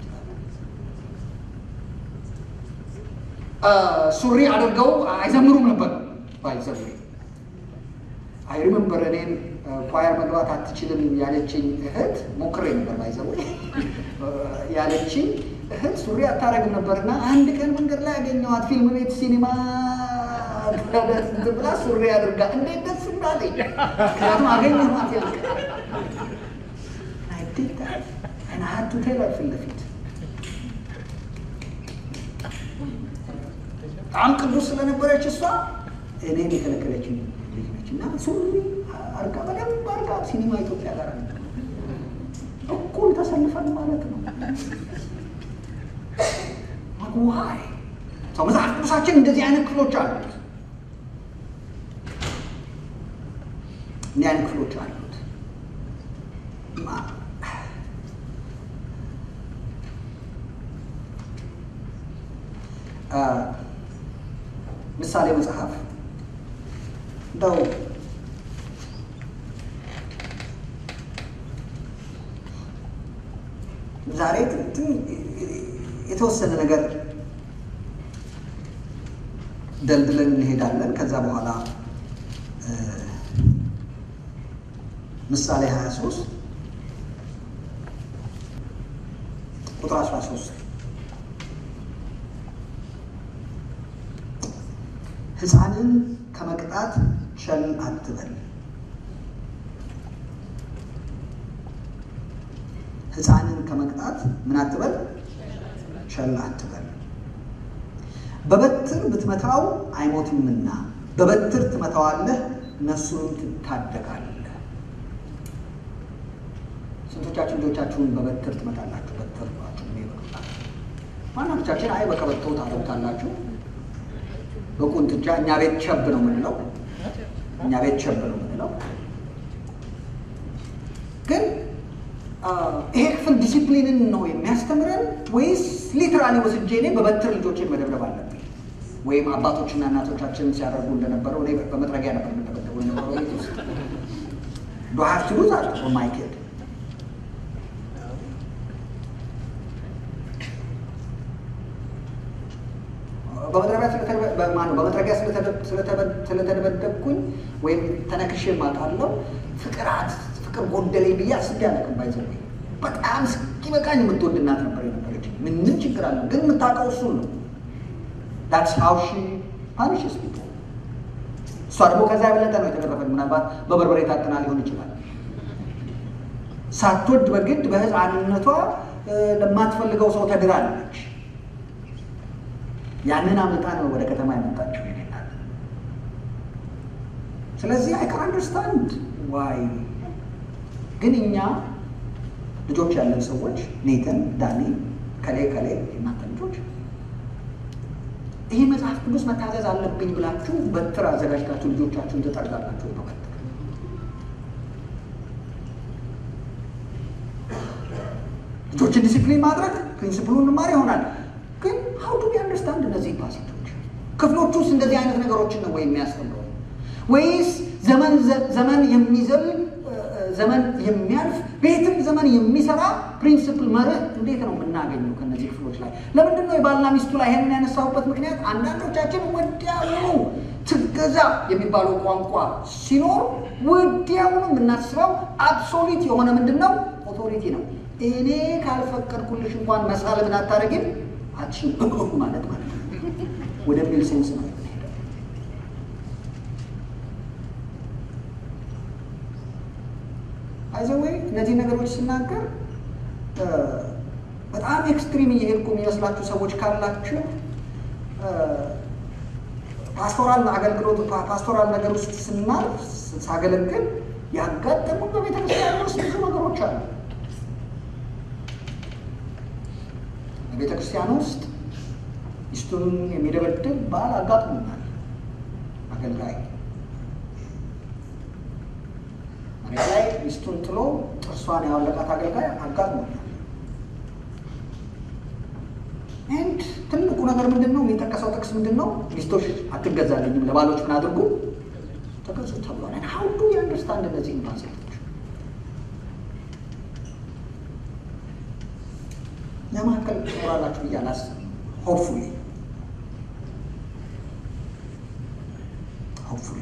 ሱሪ አድርገው አይዘምሩም ነበር ባይዘምሩ አይ ሪመምበር እኔን ኳየር መግባት አትችልም ያለችኝ እህት ሞክሬ ነበር ባይዘው ያለችኝ እህት ሱሪ አታረግም ነበርና አንድ ቀን መንገድ ላይ ያገኘዋት ፊልም ቤት ሲኒማ ብላ ሱሪ አድርጋ እንዴት ደስ እንዳለኝ ምክንያቱም አገኘኋት ያልቀ ሀቱ ቴለር ፊት ለፊት በጣም ቅዱስ ስለነበረች እሷ እኔን የከለከለችኝ ልጅ ነች እና ሱሪ አርጋ በደንብ አርጋ ሲኒማ ኢትዮጵያ ጋር እኩል ተሰልፈን ማለት ነው። ዋይ ሰው መጽሐፍ ቅዱሳችን እንደዚህ አይነት ክፍሎች አሉት። እንዲህ አይነት ክፍሎች አሉት። ምሳሌ መጽሐፍ እንደው ዛሬ የተወሰነ ነገር ደልድለን እንሄዳለን። ከዛ በኋላ ምሳሌ 23 ቁጥር 13 ሕፃንን ከመቅጣት ቸል አትበል፣ ሕፃንን ከመቅጣት ምን አትበል? ቸል አትበል። በበትር ብትመታው አይሞትምና በበትር ትመታዋለህ፣ ነፍሱንም ትታደጋለህ። ስንቶቻችሁ ልጆቻችሁን በበትር ትመታላችሁ? በትር ናችሁ ምን ይበቅጣል? ማናቶቻችን አይ በቀበቶ ታደርጉታላችሁ በቁንጥጫ እኛ ቤት ቸብ ነው የምንለው። እኛ ቤት ቸብ ነው የምንለው። ግን ይሄ ክፍል ዲሲፕሊንን ነው የሚያስተምረን ወይስ ሊትራሊ ወስጄ እኔ በበትር ልጆችን መደብደብ አለብኝ? ወይም አባቶችና እናቶቻችን ሲያደርጉ እንደነበረው እኔ በመጥረጊያ ነበር የምደበደበው የነበረው ቤት ውስጥ ዶ ሀቭ ቱ ዱ ዛት ፎር ማይ ኪድ በመጥረጊያ ስለተደበደብኩኝ ወይም ተነክሼ ማውቃለሁ። ፍቅራት ፍቅር ጎደለኝ ብዬ አስቤ አላውቅም። ባይዘ በጣም እስኪበቃኝ የምትወድ እናት ነበር የነበረች። ምንም ችግር አለው ግን የምታውቀው እሱን ነው። ዳትስ ሃው ሺ ፓኒሽስ ፒፕል። እሷ ደግሞ ከዛ የበለጠ ነው የተደረፈን። ምናልባት በበርበሬ ታጥና ሊሆን ይችላል። ሳትወድ በግድ በህፃንነቷ ለማትፈልገው ሰው ተድራለች። ያንን አምልጣ ነው ወደ ከተማ የመጣችው ይናል። ስለዚህ አይ ካን አንደርስታንድ ዋይ። ግን እኛ ልጆች ያለን ሰዎች ኔተን፣ ዳኒ፣ ከሌ ከሌ የእናንተ ልጆች ይህ መጽሐፍ ቅዱስ መታዘዝ አለብኝ ብላችሁ በትር አዘጋጅታችሁ ልጆቻችሁን ትጠርጋላችሁ ነው በትር ልጆችን ዲሲፕሊን ማድረግ ፕሪንሲፕሉን እንማር ይሆናል። ግን ሀው ዱ አንደርስታንድ እነዚህ ፓሴጆች ክፍሎች ውስጥ እንደዚህ አይነት ነገሮችን ነው ወይ የሚያስተምረው ወይስ ዘመን ዘመን የሚዘል ዘመን የሚያልፍ ቤትም ዘመን የሚሰራ ፕሪንስፕል መርህ እንዴት ነው የምናገኘው ከነዚህ ክፍሎች ላይ? ለምንድን ነው የባልና ሚስቱ ላይ ይሄንን ያነሳሁበት ምክንያት አንዳንዶቻችን ወዲያውኑ ትገዛ የሚባለው ቋንቋ ሲኖር ወዲያውኑ የምናስበው አብሶሊት የሆነ ምንድን ነው ኦቶሪቲ ነው። እኔ ካልፈቀድኩልሽ እንኳን መሳል ምን አታደርጊም አትችይም ማለት ማለት ነው ወደሚል ሴንስ ነው የምንሄደው። አይዘወይ እነዚህ ነገሮች ስናገር በጣም ኤክስትሪም እየሄድኩ የሚመስላችሁ ሰዎች ካላችሁ ፓስቶራል አገልግሎት ፓስቶራል ነገር ውስጥ ስናልፍ ሳገለግል ያጋጠሙ በቤተ ክርስቲያን ውስጥ ብዙ ነገሮች አሉ። በቤተ ክርስቲያን ውስጥ ሚስቱን የሚደበድብ ባል አጋጥሞናል። አገልጋይ መሬት ላይ ሚስቱን ጥሎ ጥርሷን ያወለቃት አገልጋይ አጋጥሞናል። ኤንድ ትልቁ ነገር ምንድን ነው? የሚጠቀሰው ጥቅስ ምንድን ነው? ሚስቶች አትገዛልኝም፣ ለባሎች ምን አድርጉ ተገዙ ተብሏል። ሀው ዱ አንደርስታንድ እነዚህ ኮንሴፕቶች ለማካከል ትኖራላችሁ ብዬ አላስብም። ሆፕፉሊ ሆፕፉሊ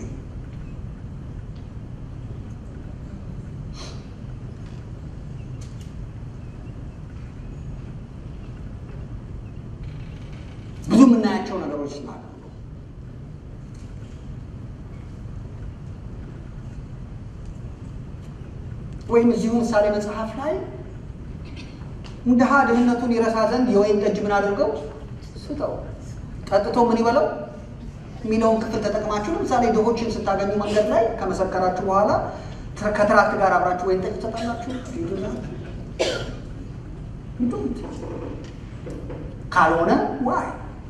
ብዙ የምናያቸው ነገሮች ስላሉ ወይም እዚሁ ምሳሌ መጽሐፍ ላይ ድሃ ድህነቱን ይረሳ ዘንድ የወይን ጠጅ ምን አድርገው ስጠው፣ ጠጥቶ ምን ይበለው የሚለውን ክፍል ተጠቅማችሁ ለምሳሌ ድሆችን ስታገኙ መንገድ ላይ ከመሰከራችሁ በኋላ ከትራክት ጋር አብራችሁ ወይን ጠጅ ትሰጣላችሁ? ካልሆነ ዋይ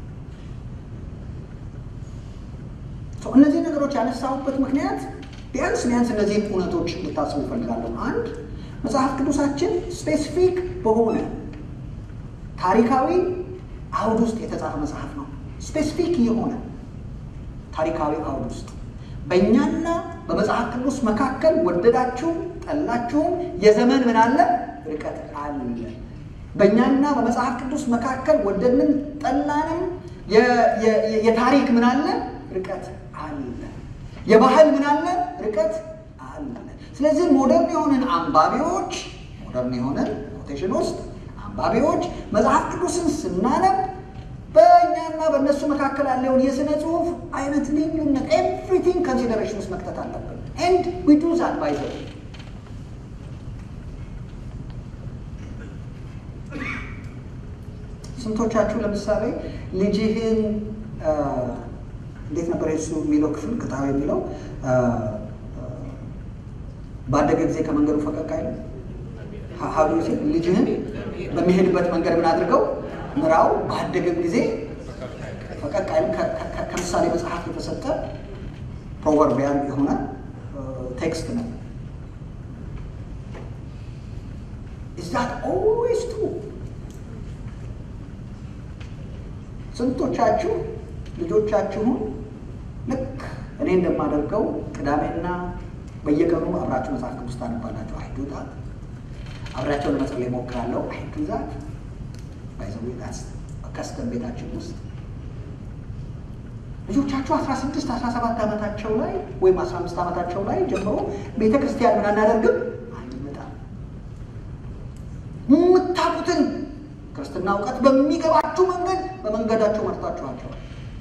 እነዚህ ነገሮች ያነሳሁበት ምክንያት ቢያንስ ቢያንስ እነዚህን እውነቶች እንድታስቡ እፈልጋለሁ። አንድ መጽሐፍ ቅዱሳችን ስፔሲፊክ በሆነ ታሪካዊ አውድ ውስጥ የተጻፈ መጽሐፍ ነው። ስፔሲፊክ የሆነ ታሪካዊ አውድ ውስጥ በእኛና በመጽሐፍ ቅዱስ መካከል ወደዳችሁም ጠላችሁም የዘመን ምን አለ ርቀት አለ። በእኛና በመጽሐፍ ቅዱስ መካከል ወደድንም ጠላንም የታሪክ ምን አለ ርቀት አለ። የባህል ምን አለ ርቀት አለ። ስለዚህ ሞደርን የሆንን አንባቢዎች ሞደርን የሆንን ኮቴሽን ውስጥ አንባቢዎች መጽሐፍ ቅዱስን ስናነብ በእኛና በእነሱ መካከል ያለውን የሥነ ጽሑፍ አይነት ልዩነት ኤቭሪቲንግ ኮንሲደሬሽን ውስጥ መክተት አለብን። ኤንድ ዊ ዱ ዛት ባይ ዘ ስንቶቻችሁ ለምሳሌ ልጅህን እንዴት ነበር የሱ የሚለው ክፍል ቅጣው የሚለው ባደገ ጊዜ ከመንገዱ ፈቀቅ አይልም። ሀዱ ሴ ልጅህን በሚሄድበት መንገድ ምን አድርገው ምራው፣ ባደገም ጊዜ ፈቀቅ አይልም። ከምሳሌ መጽሐፍ የተሰጠ ፕሮቨርቢያል የሆነ ቴክስት ነው። ኢዝ ዛት ኦልዌይስ ትሩ? ስንቶቻችሁ ልጆቻችሁን ልክ እኔ እንደማደርገው ቅዳሜና በየቀኑ አብራችሁ መጽሐፍ ቅዱስ ታነባላችሁ? አይዱታት አብራቸው ለመጸለይ እሞክራለሁ። አይዱዛት ባይዘዌት ከስተን ቤታችን ውስጥ ልጆቻችሁ አስራ ስድስት አስራ ሰባት ዓመታቸው ላይ ወይም አስራ አምስት ዓመታቸው ላይ ጀምሮ ቤተ ክርስቲያን ምን አናደርግም አንመጣም። የምታውቁትን ክርስትና እውቀት በሚገባችሁ መንገድ በመንገዳቸው መርታችኋቸዋል።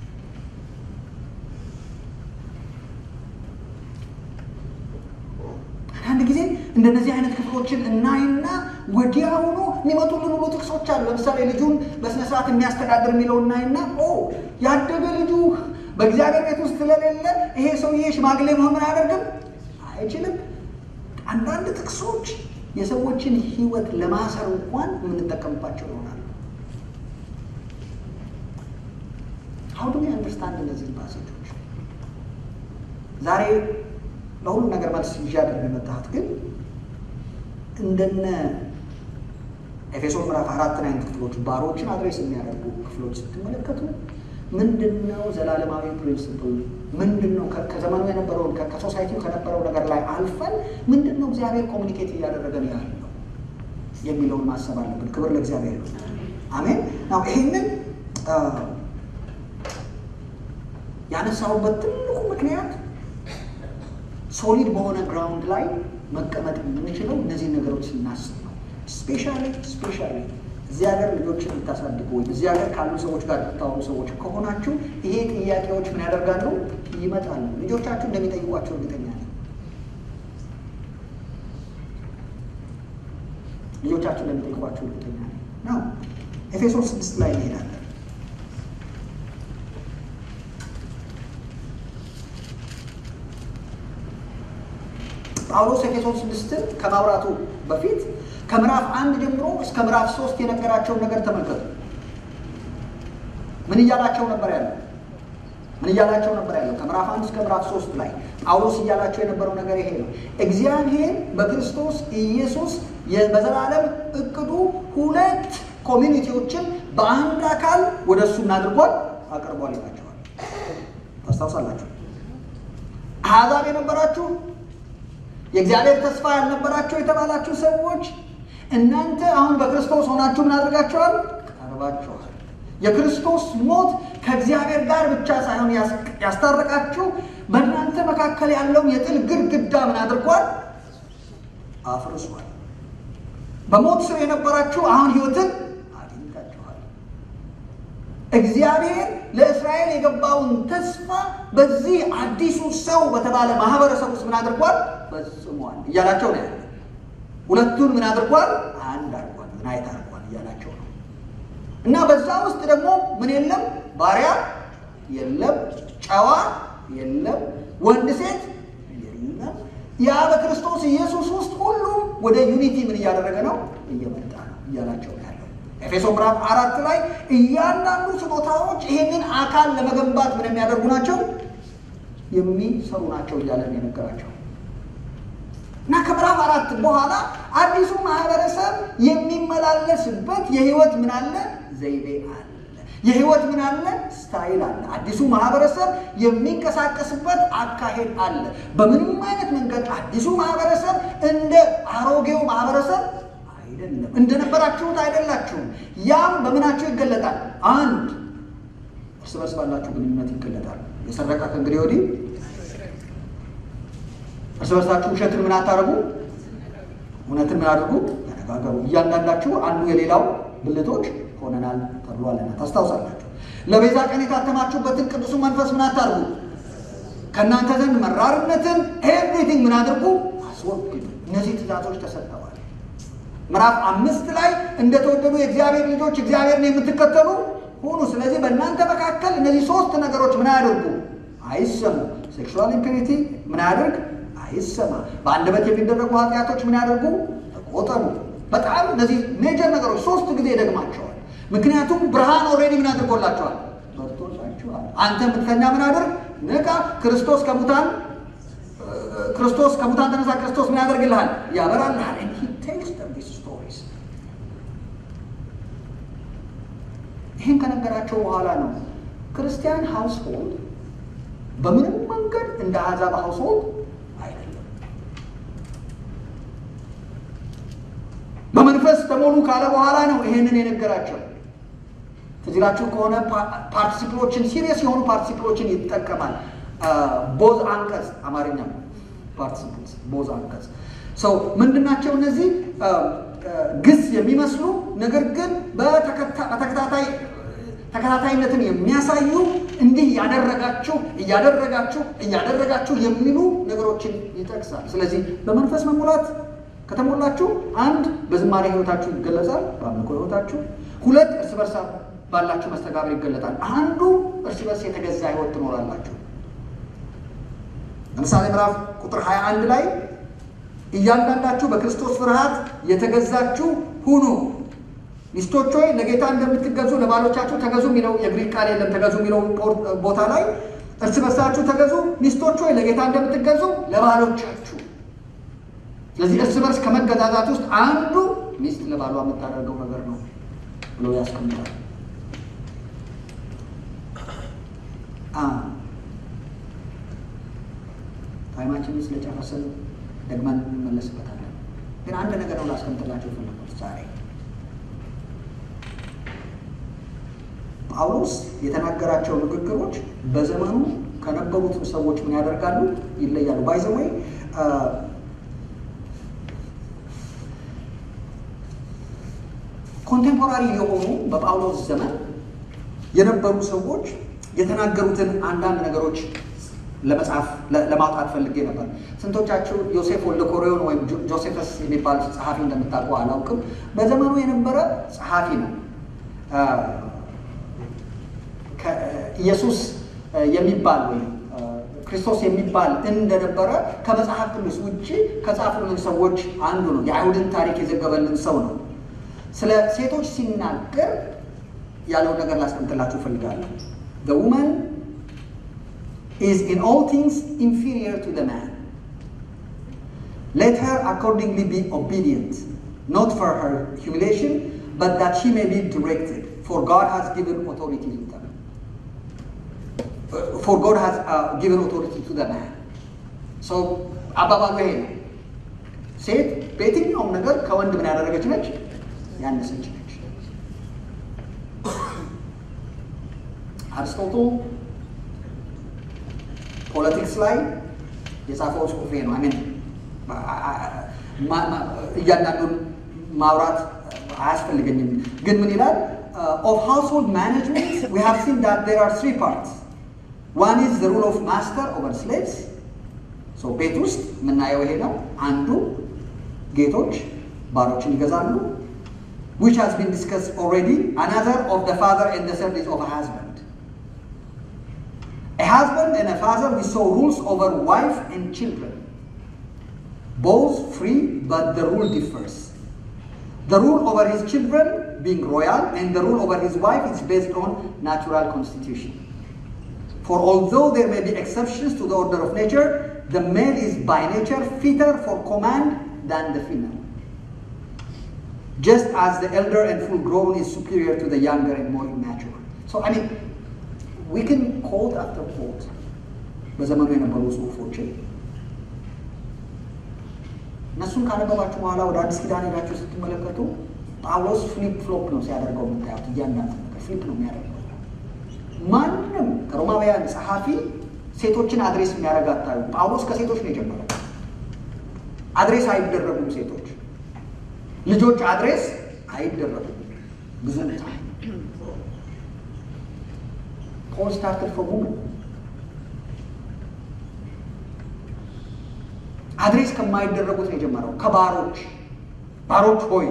አንዳንድ ጊዜ እንደነዚህ አይነት ክፍሎችን እናይና ወዲያውኑ የሚመጡልን ሁሉ ጥቅሶች አሉ። ለምሳሌ ልጁን በስነ ስርዓት የሚያስተዳድር የሚለው እናይና ኦ ያደገ ልጁ በእግዚአብሔር ቤት ውስጥ ስለሌለ ይሄ ሰውዬ ሽማግሌ መሆን ምን አያደርግም አይችልም። አንዳንድ ጥቅሶች የሰዎችን ሕይወት ለማሰር እንኳን የምንጠቀምባቸው ይሆናሉ። ሀው ዱ አንደርስታንድ እነዚህን ፓሴጆች? ዛሬ ለሁሉ ነገር መልስ ይዤ አይደለም የመጣሁት፣ ግን እንደነ ኤፌሶን ምዕራፍ አራትን አይነት ክፍሎች ባሮችን አድሬስ የሚያደርጉ ክፍሎች ስትመለከቱ ምንድን ነው ዘላለማዊ ፕሪንስፕል ምንድን ነው ከዘመኑ የነበረውን ከሶሳይቲው ከነበረው ነገር ላይ አልፈን ምንድን ነው እግዚአብሔር ኮሚኒኬት እያደረገን ያለው የሚለውን ማሰብ አለብን። ክብር ለእግዚአብሔር ነው። አሜን። ናው ይሄንን ያነሳሁበት ትልቁ ምክንያት ሶሊድ በሆነ ግራውንድ ላይ መቀመጥ የምንችለው እነዚህን ነገሮች ስናስብ ነው። ስፔሻሊ ስፔሻሊ እዚህ ሀገር ልጆችን የምታሳድጉ ወይም እዚህ ሀገር ካሉ ሰዎች ጋር የምታወሩ ሰዎች ከሆናችሁ ይሄ ጥያቄዎች ምን ያደርጋሉ? ይመጣሉ። ልጆቻችሁ እንደሚጠይቋቸው እርግጠኛ ነኝ። ልጆቻችሁ እንደሚጠይቋቸው እርግጠኛ ነኝ ነው። ኤፌሶን ስድስት ላይ እንሄዳለን። ጳውሎስ ኤፌሶን ስድስትን ከማውራቱ በፊት ከምዕራፍ አንድ ጀምሮ እስከ ምዕራፍ ሶስት የነገራቸውን ነገር ተመልከቱ። ምን እያላቸው ነበር ያለው? ምን እያላቸው ነበር ያለው? ከምዕራፍ አንድ እስከ ምዕራፍ ሶስት ላይ ጳውሎስ እያላቸው የነበረው ነገር ይሄ ነው። እግዚአብሔር በክርስቶስ ኢየሱስ በዘላለም እቅዱ ሁለት ኮሚኒቲዎችን በአንድ አካል ወደ እሱ እናድርጓል አቅርቧል ይላቸዋል። ታስታውሳላችሁ? አሕዛብ የነበራችሁ የእግዚአብሔር ተስፋ ያልነበራቸው የተባላችሁ ሰዎች እናንተ አሁን በክርስቶስ ሆናችሁ ምን አድርጋችኋል? ቀርባችኋል። የክርስቶስ ሞት ከእግዚአብሔር ጋር ብቻ ሳይሆን ያስታረቃችሁ በእናንተ መካከል ያለውን የጥል ግድግዳ ምን አድርጓል? አፍርሷል። በሞት ስር የነበራችሁ አሁን ሕይወትን አግኝታችኋል። እግዚአብሔር ለእስራኤል የገባውን ተስፋ በዚህ አዲሱ ሰው በተባለ ማህበረሰብ ውስጥ ምን አድርጓል? ፈጽሟል እያላቸው ነው ያለ። ሁለቱን ምን አድርጓል? አንድ አድርጓል፣ ናይት አድርጓል እያላቸው ነው። እና በዛ ውስጥ ደግሞ ምን የለም? ባሪያ የለም፣ ጨዋ የለም፣ ወንድ ሴት የለም። ያ በክርስቶስ ኢየሱስ ውስጥ ሁሉም ወደ ዩኒቲ ምን እያደረገ ነው? እየመጣ ነው እያላቸው ነው ያለው። ኤፌሶ ምዕራፍ አራት ላይ እያንዳንዱ ስጦታዎች ይሄንን አካል ለመገንባት ምን የሚያደርጉ ናቸው? የሚሰሩ ናቸው እያለን የነገራቸው እና ከምዕራፍ አራት በኋላ አዲሱ ማህበረሰብ የሚመላለስበት የህይወት ምን አለ? ዘይቤ አለ። የህይወት ምን አለ? ስታይል አለ። አዲሱ ማህበረሰብ የሚንቀሳቀስበት አካሄድ አለ። በምንም አይነት መንገድ አዲሱ ማህበረሰብ እንደ አሮጌው ማህበረሰብ አይደለም። እንደነበራችሁት አይደላችሁም። ያም በምናችሁ ይገለጣል? አንድ እርስ በርስ ባላችሁ ግንኙነት ይገለጣል። የሰረቀ ከእንግዲህ ወዲህ እርስ በርሳችሁ ውሸትን ምን አታረጉ፣ እውነትን ምን አድርጉ፣ ተነጋገሩ። እያንዳንዳችሁ አንዱ የሌላው ብልቶች ሆነናል ተብሏልና ታስታውሳላችሁ። ለቤዛ ቀን የታተማችሁበትን ቅዱሱ መንፈስ ምን አታርጉ፣ ከእናንተ ዘንድ መራርነትን ኤቭሪቲንግ ምን አድርጉ፣ አስወግዱ። እነዚህ ትእዛዞች ተሰጥተዋል። ምዕራፍ አምስት ላይ እንደተወደዱ የእግዚአብሔር ልጆች እግዚአብሔርን የምትከተሉ ሁኑ። ስለዚህ በእናንተ መካከል እነዚህ ሶስት ነገሮች ምን አያደርጉ አይሰሙ። ሴክሹዋል ኢምፒሪቲ ምን አያደርግ አይሰማ። በአንደበት የሚደረጉ ኃጢአቶች ምን ያደርጉ ተቆጠቡ። በጣም እነዚህ ሜጀር ነገሮች ሶስት ጊዜ ይደግማቸዋል። ምክንያቱም ብርሃን ኦልሬዲ ምን አድርጎላቸዋል? በርቶላቸዋል። አንተ የምትተኛ ምን አድርግ ንቃ። ክርስቶስ ከሙታን ክርስቶስ ከሙታን ተነሳ። ክርስቶስ ምን ያደርግልሃል? ያበራልሃል። ስቶሪስ ይህን ከነገራቸው በኋላ ነው ክርስቲያን ሃውስሆልድ በምንም መንገድ እንደ አሕዛብ ሃውስሆልድ አይደለም። በመንፈስ ተሞሉ ካለ በኋላ ነው ይሄንን የነገራቸው። ትዝ ይላችሁ ከሆነ ፓርቲሲፕሎችን ሲሪየስ የሆኑ ፓርቲሲፕሎችን ይጠቀማል። ቦዝ አንቀጽ አማርኛ ፓርቲሲፕልስ ቦዝ አንቀጽ ሰው ምንድናቸው እነዚህ ግስ የሚመስሉ ነገር ግን በተከታታይ ተከታታይነትን የሚያሳዩ እንዲህ ያደረጋችሁ እያደረጋችሁ እያደረጋችሁ የሚሉ ነገሮችን ይጠቅሳል። ስለዚህ በመንፈስ መሙላት ከተሞላችሁ አንድ በዝማሬ ህይወታችሁ ይገለጻል፣ በአምልኮ ህይወታችሁ። ሁለት እርስ በርሳ ባላችሁ መስተጋብር ይገለጣል። አንዱ እርስ በርስ የተገዛ ህይወት ትኖራላችሁ። ለምሳሌ ምዕራፍ ቁጥር 21 ላይ እያንዳንዳችሁ በክርስቶስ ፍርሃት የተገዛችሁ ሁኑ። ሚስቶች ሆይ ለጌታ እንደምትገዙ ለባሎቻችሁ ተገዙ የሚለው የግሪክ ቃል የለም። ተገዙ የሚለው ቦታ ላይ እርስ በርሳችሁ ተገዙ። ሚስቶች ሆይ ለጌታ እንደምትገዙ ለባሎቻችሁ። ስለዚህ እርስ በርስ ከመገዛዛት ውስጥ አንዱ ሚስት ለባሏ የምታደርገው ነገር ነው ብሎ ያስቀምጣል። ታይማችንን ስለጨረስን ደግመን እንመለስበታለን። ግን አንድ ነገር ነው ላስቀምጥላቸው የፈለኩት ዛሬ ጳውሎስ የተናገራቸው ንግግሮች በዘመኑ ከነበሩት ሰዎች ምን ያደርጋሉ? ይለያሉ። ባይዘወይ ኮንቴምፖራሪ የሆኑ በጳውሎስ ዘመን የነበሩ ሰዎች የተናገሩትን አንዳንድ ነገሮች ለመጻፍ ለማውጣት ፈልጌ ነበር። ስንቶቻችሁ ዮሴፍ ወልደ ኮሬዮን ወይም ጆሴፈስ የሚባል ጸሐፊ እንደምታውቁ አላውቅም። በዘመኑ የነበረ ጸሐፊ ነው። ኢየሱስ የሚባል ወይም ክርስቶስ የሚባል እንደነበረ ከመጽሐፍ ቅዱስ ውጭ ከጻፉልን ሰዎች አንዱ ነው። የአይሁድን ታሪክ የዘገበልን ሰው ነው። ስለ ሴቶች ሲናገር ያለውን ነገር ላስቀምጥላችሁ እፈልጋለሁ። The woman is in all things inferior to the man. Let her accordingly be obedient, not for her humiliation, but that she may be directed. For God has given authority to them. For God has uh, given authority to the man. So አባባሉ ይሄ ነው። ሴት በየትኛውም ነገር ከወንድ ምን ያደረገች ነች? ያነሰች ነች። አርስቶቶ ፖለቲክስ ላይ የጻፈው ጽሁፌ ነው። አሜን እያንዳንዱን ማውራት አያስፈልገኝም። ግን ምን ይላል? ኦፍ ሃውስሆልድ ማኔጅመንት ዊ ሃቭ ሲን ዳት ዜር አር ትሪ ፓርትስ ዋን ኢዝ ዘ ሩል ኦፍ ማስተር ኦቨር ስሌቭስ። ቤት ውስጥ የምናየው ይሄ ነው። አንዱ ጌቶች ባሮችን ይገዛሉ። which has been discussed already. Another of the father and the third is of a husband. A husband and a father, we saw rules over wife and children. Both free, but the rule differs. The rule over his children being royal, and the rule over his wife is based on natural constitution. For although there may be exceptions to the order of nature, the male is by nature fitter for command than the female. Just as the elder and full grown is superior to the younger and more immature. So, I mean, we can quote after quote በዘመኑ የነበሩ ጽሁፎችን እነሱን ካነበባችሁ በኋላ ወደ አዲስ ኪዳን ሄዳችሁ ስትመለከቱ ጳውሎስ ፍሊፕ ፍሎፕ ነው ሲያደርገው የምታዩት። እያንዳንዱ ነገር ፍሊፕ ነው የሚያደርገው። ማንም ከሮማውያን ጸሐፊ ሴቶችን አድሬስ የሚያደርግ አታዩ። ጳውሎስ ከሴቶች ነው የጀመረው። አድሬስ አይደረጉም ሴቶች ልጆች አድሬስ አይደረጉም። ብዙ ፖል ስታርትድ ፍሮም ውመን አድሬስ ከማይደረጉት ነው የጀመረው። ከባሮች ባሮች ሆይ፣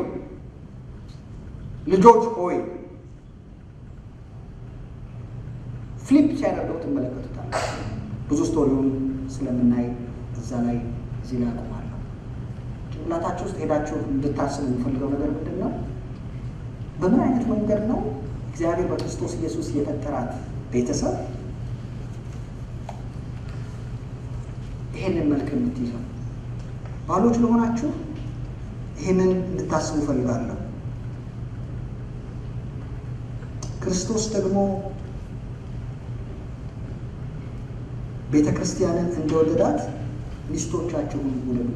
ልጆች ሆይ ፍሊፕ ሲያደርገው ትመለከቱታል። ብዙ ስቶሪውን ስለምናይ እዛ ላይ እዚህ ላይ አቆማለሁ። ጭንቅላታችሁ ውስጥ ሄዳችሁ እንድታስቡ የምፈልገው ነገር ምንድን ነው? በምን አይነት መንገድ ነው እግዚአብሔር በክርስቶስ ኢየሱስ የፈጠራት ቤተሰብ ይሄንን መልክ የምትይዘው? ባሎች ለሆናችሁ ይህንን እንድታስቡ እፈልጋለሁ። ክርስቶስ ደግሞ ቤተ ክርስቲያንን እንደወደዳት ሚስቶቻችሁን ውደዱ።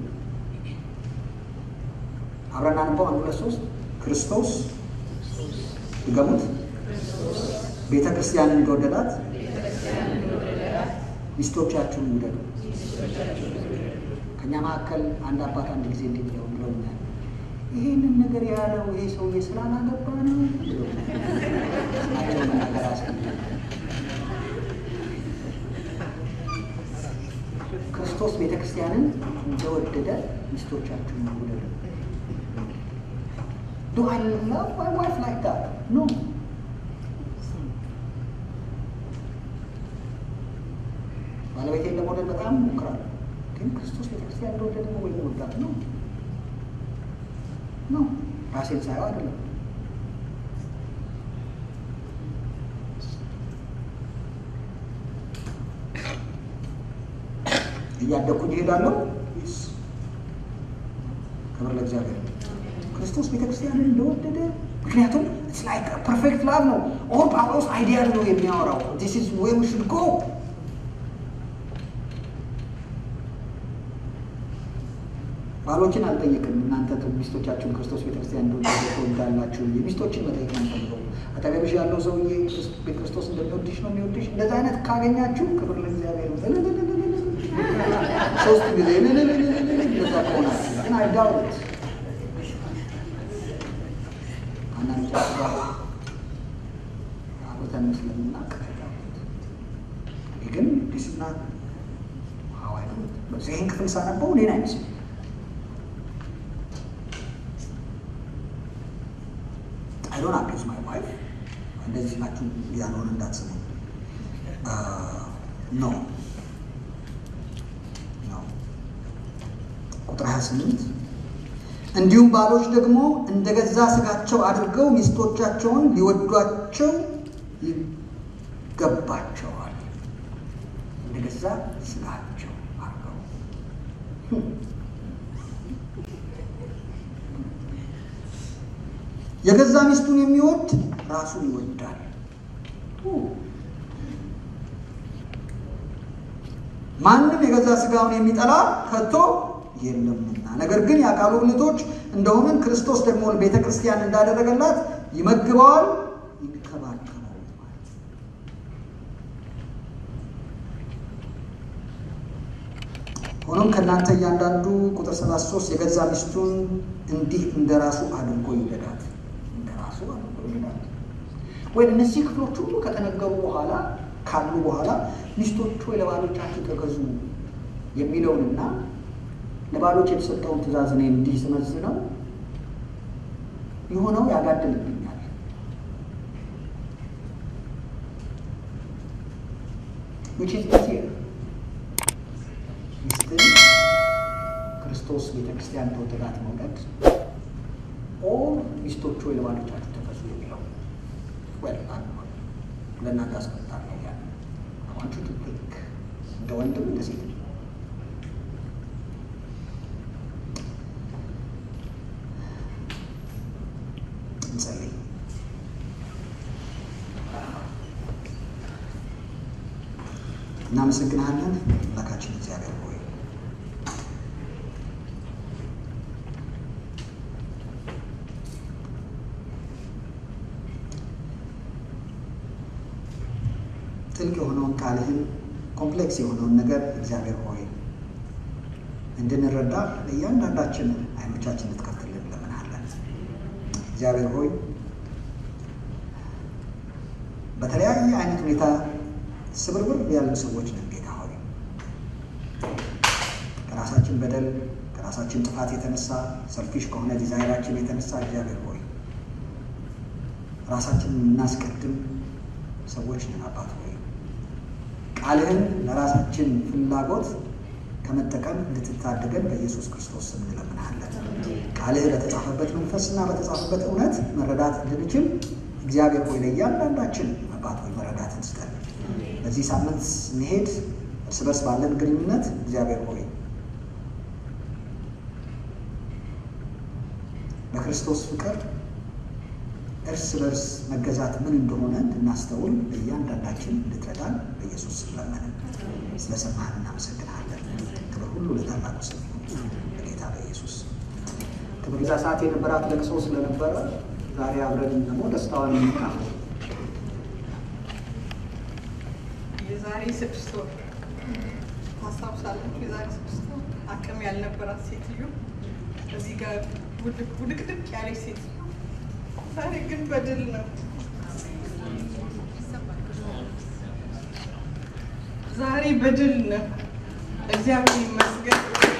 አብረን አንበው አንድ ሁለት ሶስት ክርስቶስ ድገሙት። ቤተ ክርስቲያንን እንደወደዳት ሚስቶቻችሁን ውደዱ። ከእኛ መካከል አንድ አባት አንድ ጊዜ እንዲህ ብለው ብለውኛል። ይህንን ነገር ያለው ይሄ ሰውዬ ስላላገባ ነው ስማቸውን መናገር አያስፈልግም። ክርስቶስ ቤተ ክርስቲያንን እንደወደደ ሚስቶቻችሁን ውደዱ። ዱ አይ ላቭ ማይ ዋይፍ ላይክ ዳት ኖ ባለቤቴን ለመውደድ በጣም እሞክራለሁ፣ ግን ክርስቶስ ቤተክርስቲያን እንደወደደ ነው ወይ መወዳት ነው ነው ራሴን ሳየው አይደለም። እያደግኩኝ እሄዳለሁ። ክብር ለእግዚአብሔር። ክርስቶስ ቤተክርስቲያንን እንደወደደ ምክንያቱም ላይክ ፐርፌክት ላቭ ነው። ኦር ጳውሎስ አይዲያል ነው የሚያወራው ዲስ ኢዝ ዌር ዊ ሹድ ጎ ባሎችን አልጠይቅም። እናንተ ሚስቶቻችሁን ክርስቶስ ቤተክርስቲያን እንደወደደ ትወዳላችሁ። የሚስቶችን መጠየቅ ነው ፈልገው አጠገብሽ ያለው ሰውዬ ክርስቶስ እንደሚወድሽ ነው የሚወድሽ። እንደዛ አይነት ካገኛችሁ ክብር ለእግዚአብሔር። ሶስት ጊዜ እንደዛ ከሆናችሁ ግን አይዳውት አንዳንዶቻችሁ ጋር አብረን ስለምናውቅ አይዳውት ግን ዲስና ሀዋይ ይህን ክፍል ሳነበው እኔን አይመስልም I don't abuse my wife. እንደዚህ ናችሁ ያልሆነ እንዳትስሙ። ኖ ቁጥር 28 እንዲሁም ባሎች ደግሞ እንደ ገዛ ስጋቸው አድርገው ሚስቶቻቸውን ሊወዷቸው ይገባቸዋል። እንደ ገዛ ስጋቸው አድርገው የገዛ ሚስቱን የሚወድ ራሱን ይወዳል። ማንም የገዛ ስጋውን የሚጠላ ከቶ የለምና፣ ነገር ግን የአካሉ ብልቶች እንደሆንን ክርስቶስ ደግሞ ቤተ ክርስቲያን እንዳደረገላት ይመግበዋል፣ ይንከባከበዋል። ሆኖም ከእናንተ እያንዳንዱ ቁጥር 73 የገዛ ሚስቱን እንዲህ እንደ ራሱ አድርጎ ይውደዳት ራሱ ወይ እነዚህ ክፍሎች ሁሉ ከተነገሩ በኋላ ካሉ በኋላ ሚስቶች ወይ ለባሎቻችሁ ተገዙ የሚለውንና ለባሎች የተሰጠውን ትእዛዝ እኔ እንዲህ ስመዝነው የሆነው ያጋድልብኛል። which is easier ሚስትን ክርስቶስ ቤተክርስቲያን ተወደዳት መውደድ ኦር ሚስቶች ወይ ለባሎቻችሁ ተገዙ የሚለው ወል ለእናንተ አስቀምጣለሁ። ያ አዋንቹ ቱ ፒክ እንደ ወንድም እንደ ሴት እንጸልይ። እናመሰግናለን አምላካችን እግዚአብሔር ሆይ ጥልቅ የሆነውን ቃልህን ኮምፕሌክስ የሆነውን ነገር እግዚአብሔር ሆይ እንድንረዳ ለእያንዳንዳችን አይኖቻችን ልትከፍትልን እንለምንሃለን። እግዚአብሔር ሆይ በተለያየ አይነት ሁኔታ ስብርብር ያሉ ሰዎች ነን። ጌታ ሆይ ከራሳችን በደል ከራሳችን ጥፋት የተነሳ ሰልፊሽ ከሆነ ዲዛይራችን የተነሳ እግዚአብሔር ሆይ ራሳችንን የምናስቀድም ሰዎች ነን። አባት ሆይ ቃልህን ለራሳችን ፍላጎት ከመጠቀም እንድትታደገን በኢየሱስ ክርስቶስ ስም እንለምንሃለን። ቃልህ በተጻፈበት መንፈስና በተጻፈበት እውነት መረዳት እንድንችል እግዚአብሔር ሆይ ለእያንዳንዳችን አባት ሆይ መረዳትን ስጠን። በዚህ ሳምንት ስንሄድ እርስ በርስ ባለን ግንኙነት እግዚአብሔር ሆይ በክርስቶስ ፍቅር እርስ በርስ መገዛት ምን እንደሆነ እንድናስተውል በእያንዳንዳችን እንድትረዳን በኢየሱስ ስም ለመንን። ስለሰማህን እናመሰግናለን። ክብር ሁሉ ለታላቁ ስም ይሁን በጌታ በኢየሱስ ክብር። ዛ ሰዓት የነበራት ለቅሶ ስለነበረ ዛሬ አብረን ደግሞ ደስታዋን እንካፈል። የዛሬ ስድስት ወር ታስታውሳላችሁ? የዛሬ ስድስት ወር አቅም ያልነበራት ሴትዮ እዚህ ጋር ውድቅድቅ ያለች ሴትዮ ዛሬ ግን በድል ነው። ዛሬ በድል ነው። እግዚአብሔር ይመስገን።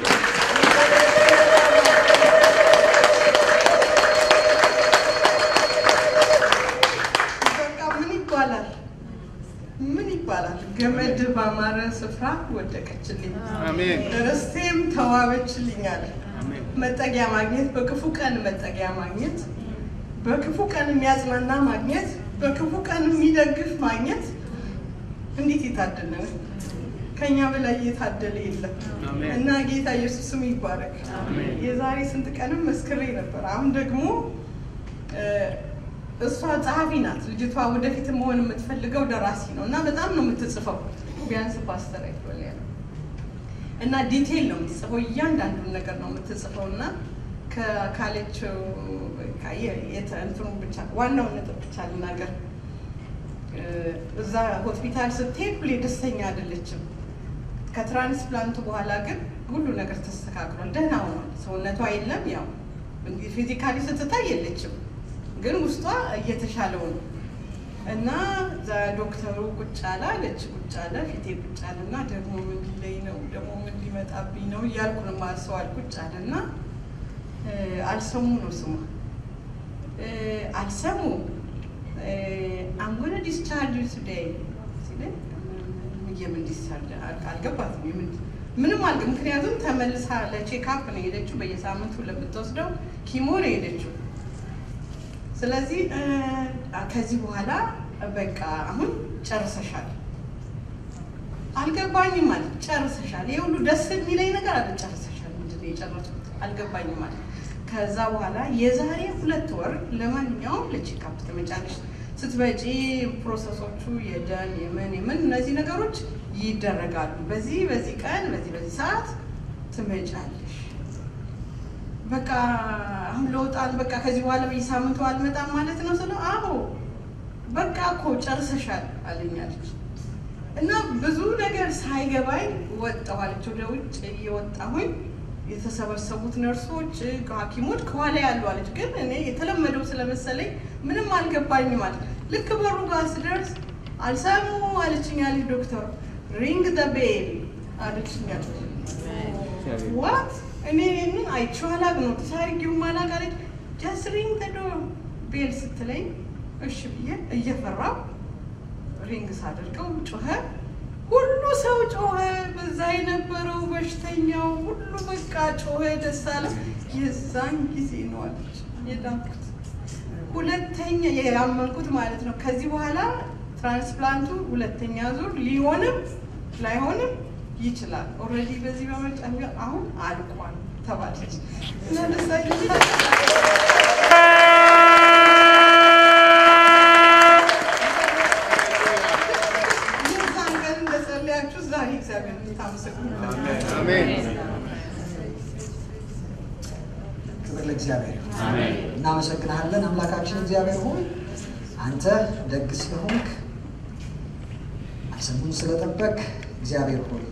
በቃ ምን ይባላል? ምን ይባላል? ገመድ ባማረ ስፍራ ወደቀችልኝ፣ አሜን። ርስቴም ተዋበችልኝ አለ። አሜን። መጠጊያ ማግኘት፣ በክፉ ቀን መጠጊያ ማግኘት፣ በክፉ ቀን የሚያጽናና ማግኘት፣ በክፉ ቀን የሚደግፍ ማግኘት እንዴት የታደለ ነው! ከኛ በላይ እየታደለ የለም እና ጌታ ኢየሱስ ስም ይባረክ። የዛሬ ስንት ቀንም መስክሬ ነበር። አሁን ደግሞ እሷ ጸሐፊ ናት። ልጅቷ ወደፊት መሆን የምትፈልገው ደራሲ ነው እና በጣም ነው የምትጽፈው። ቢያንስ ፓስተር አይቶል ያለው እና ዲቴይል ነው የምትጽፈው። እያንዳንዱን ነገር ነው የምትጽፈው እና ካለችው እንትኑ ብቻ ዋናውን ነጥብ ብቻ ልናገር። እዛ ሆስፒታል ስትሄድ ሁሌ ደስተኛ አይደለችም። ከትራንስፕላንቱ በኋላ ግን ሁሉ ነገር ተስተካክሏል፣ ደህና ሆኗል። ሰውነቷ የለም ያው ፊዚካሊ ስትታይ የለችም፣ ግን ውስጧ እየተሻለው ነው እና እዛ ዶክተሩ ቁጭ አለ አለች። ቁጭ አለ ፊቴ ቁጭ አለ እና ደግሞ ምን ሊለኝ ነው ደግሞ ምን ሊመጣብኝ ነው እያልኩ ነው ማሰዋል። ቁጭ አለ እና አልሰሙ ነው ስሟ አልሰሙ አምጎነ ዲስቻርጅ ቱዴይ ሲለኝ የምን ዲስቻርጅ አልገባትም። የምን ምንም አልገ ምክንያቱም ተመልሳ ለቼክአፕ ነው የሄደችው። በየሳምንቱ ለምትወስደው ኪሞ ነው የሄደችው። ስለዚህ ከዚህ በኋላ በቃ አሁን ጨርሰሻል። አልገባኝም ማለት ጨርሰሻል። ይሄ ሁሉ ደስ የሚለኝ ነገር አለ። ጨርሰሻል ምንድን ነው የጨረስኩት? አልገባኝም ማለት ከዛ በኋላ የዛሬ ሁለት ወር ለማንኛውም ለቼክአፕ ትመጫለሽ። ስትመጪ ፕሮሰሶቹ የደም የምን የምን እነዚህ ነገሮች ይደረጋሉ። በዚህ በዚህ ቀን በዚህ በዚህ ሰዓት ትመጫለሽ። በቃ አሁን ለውጣል። በቃ ከዚህ በኋላ በየሳምንቱ አልመጣም ማለት ነው ስለው፣ አዎ በቃ እኮ ጨርሰሻል አለኛለች። እና ብዙ ነገር ሳይገባኝ ወጣኋለች። ወደ ውጭ እየወጣሁኝ የተሰበሰቡት ነርሶች፣ ሐኪሞች ከኋላ ያሉ አለች። ግን እኔ የተለመደው ስለመሰለኝ ምንም አልገባኝም ማለት ልክ በሩ ጋር ስደርስ አልሰሙ አለችኝ አለች ዶክተር ሪንግ ደ ቤል አለችኝ አለች። ዋት እኔ ይህንን አይቼው አላውቅም ነው ተሳርጊው ማላቅ አለች። ጀስት ሪንግ ደ ዶር ቤል ስትለኝ እሺ ብዬ እየፈራው ሪንግ ሳደርገው ጮኸ። ሁሉ ሰው ጮኸ። በዛ የነበረው በሽተኛው ሁሉ በቃ ጮኸ፣ ደስ አለ። የዛን ጊዜ ነው አለች የዳንኩት። ሁለተኛ ያመንኩት ማለት ነው። ከዚህ በኋላ ትራንስፕላንቱ ሁለተኛ ዙር ሊሆንም ላይሆንም ይችላል። ኦልሬዲ በዚህ በመጫ አሁን አልቋል ተባለች እና ደሳ ክብር ለእግዚአብሔር። እናመሰግናለን አምላካችን እግዚአብሔር ሆይ አንተ ደግ ስለሆንክ አልሰሙን ስለጠበቅ እግዚአብሔር ሆይ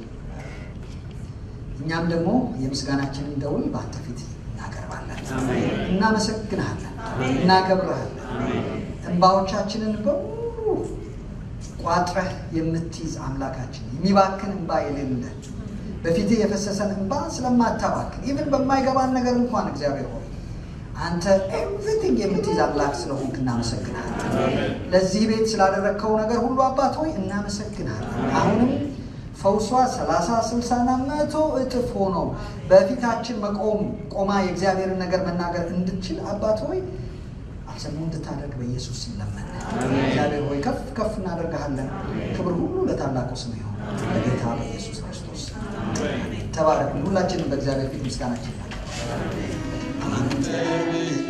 እኛም ደግሞ የምስጋናችንን ደውል በአንተ ፊት እናቀርባለን። እናመሰግንሃለን፣ እናከብረሃለን። እንባዎቻችንን በሙሉ ቋጥረህ የምትይዝ አምላካችን የሚባክን እንባ የሌለ በፊትህ የፈሰሰን እንባ ስለማታባክን ኢቭን በማይገባን ነገር እንኳን እግዚአብሔር ሆይ አንተ ኤቭሪቲንግ የምትይዝ አምላክ ስለሆንክ እናመሰግናለን። ለዚህ ቤት ስላደረግከው ነገር ሁሉ አባት ሆይ እናመሰግናለን። አሁንም ፈውሷ ሰላሳ ስልሳና መቶ እጥፍ ሆኖ በፊታችን መቆም ቆማ የእግዚአብሔርን ነገር መናገር እንድችል አባት ሆይ አልሰሙ እንድታደርግ በኢየሱስ ስም ለመን። እግዚአብሔር ሆይ ከፍ ከፍ እናደርግሃለን። ክብር ሁሉ ለታላቁ ስም ይሆን በጌታ በኢየሱስ ክርስቶስ ተባረክ። ሁላችንም በእግዚአብሔር ፊት ምስጋናችን